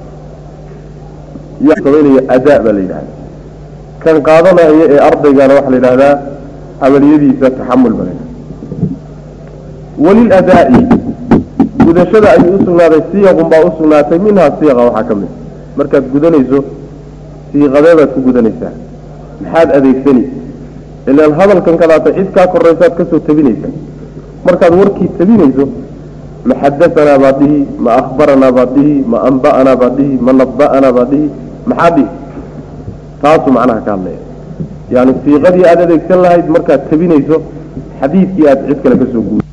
samaynayo adaa baa la yidhahda kan qaadanaya ee ardaygana waxaa la yidhahdaa camaliyadiisa taxamul baa la yidhahda waliladaa'i gudashada ayuu usugnaaday siyaqun baa usugnaatay minhaa siiqa waxaa ka mid markaad gudanayso siiqadeedaad ku gudanaysaa maxaad adeegsani ilaan hadalkan kadaata cid kaa koraysaad kasoo tabinaysa markaad warkii tabinayso ma xadaanaa baad dhihi ma akhbaranaa baad dhihi ma amba'anaa baad dhihi ma naba'anaa baad dhihi maxaad dhihi taasuu macnaha ka hadlaya yaani siiqadii aada adeegsan lahayd markaad tabinayso xadiidkii aad cid kale kasoo guud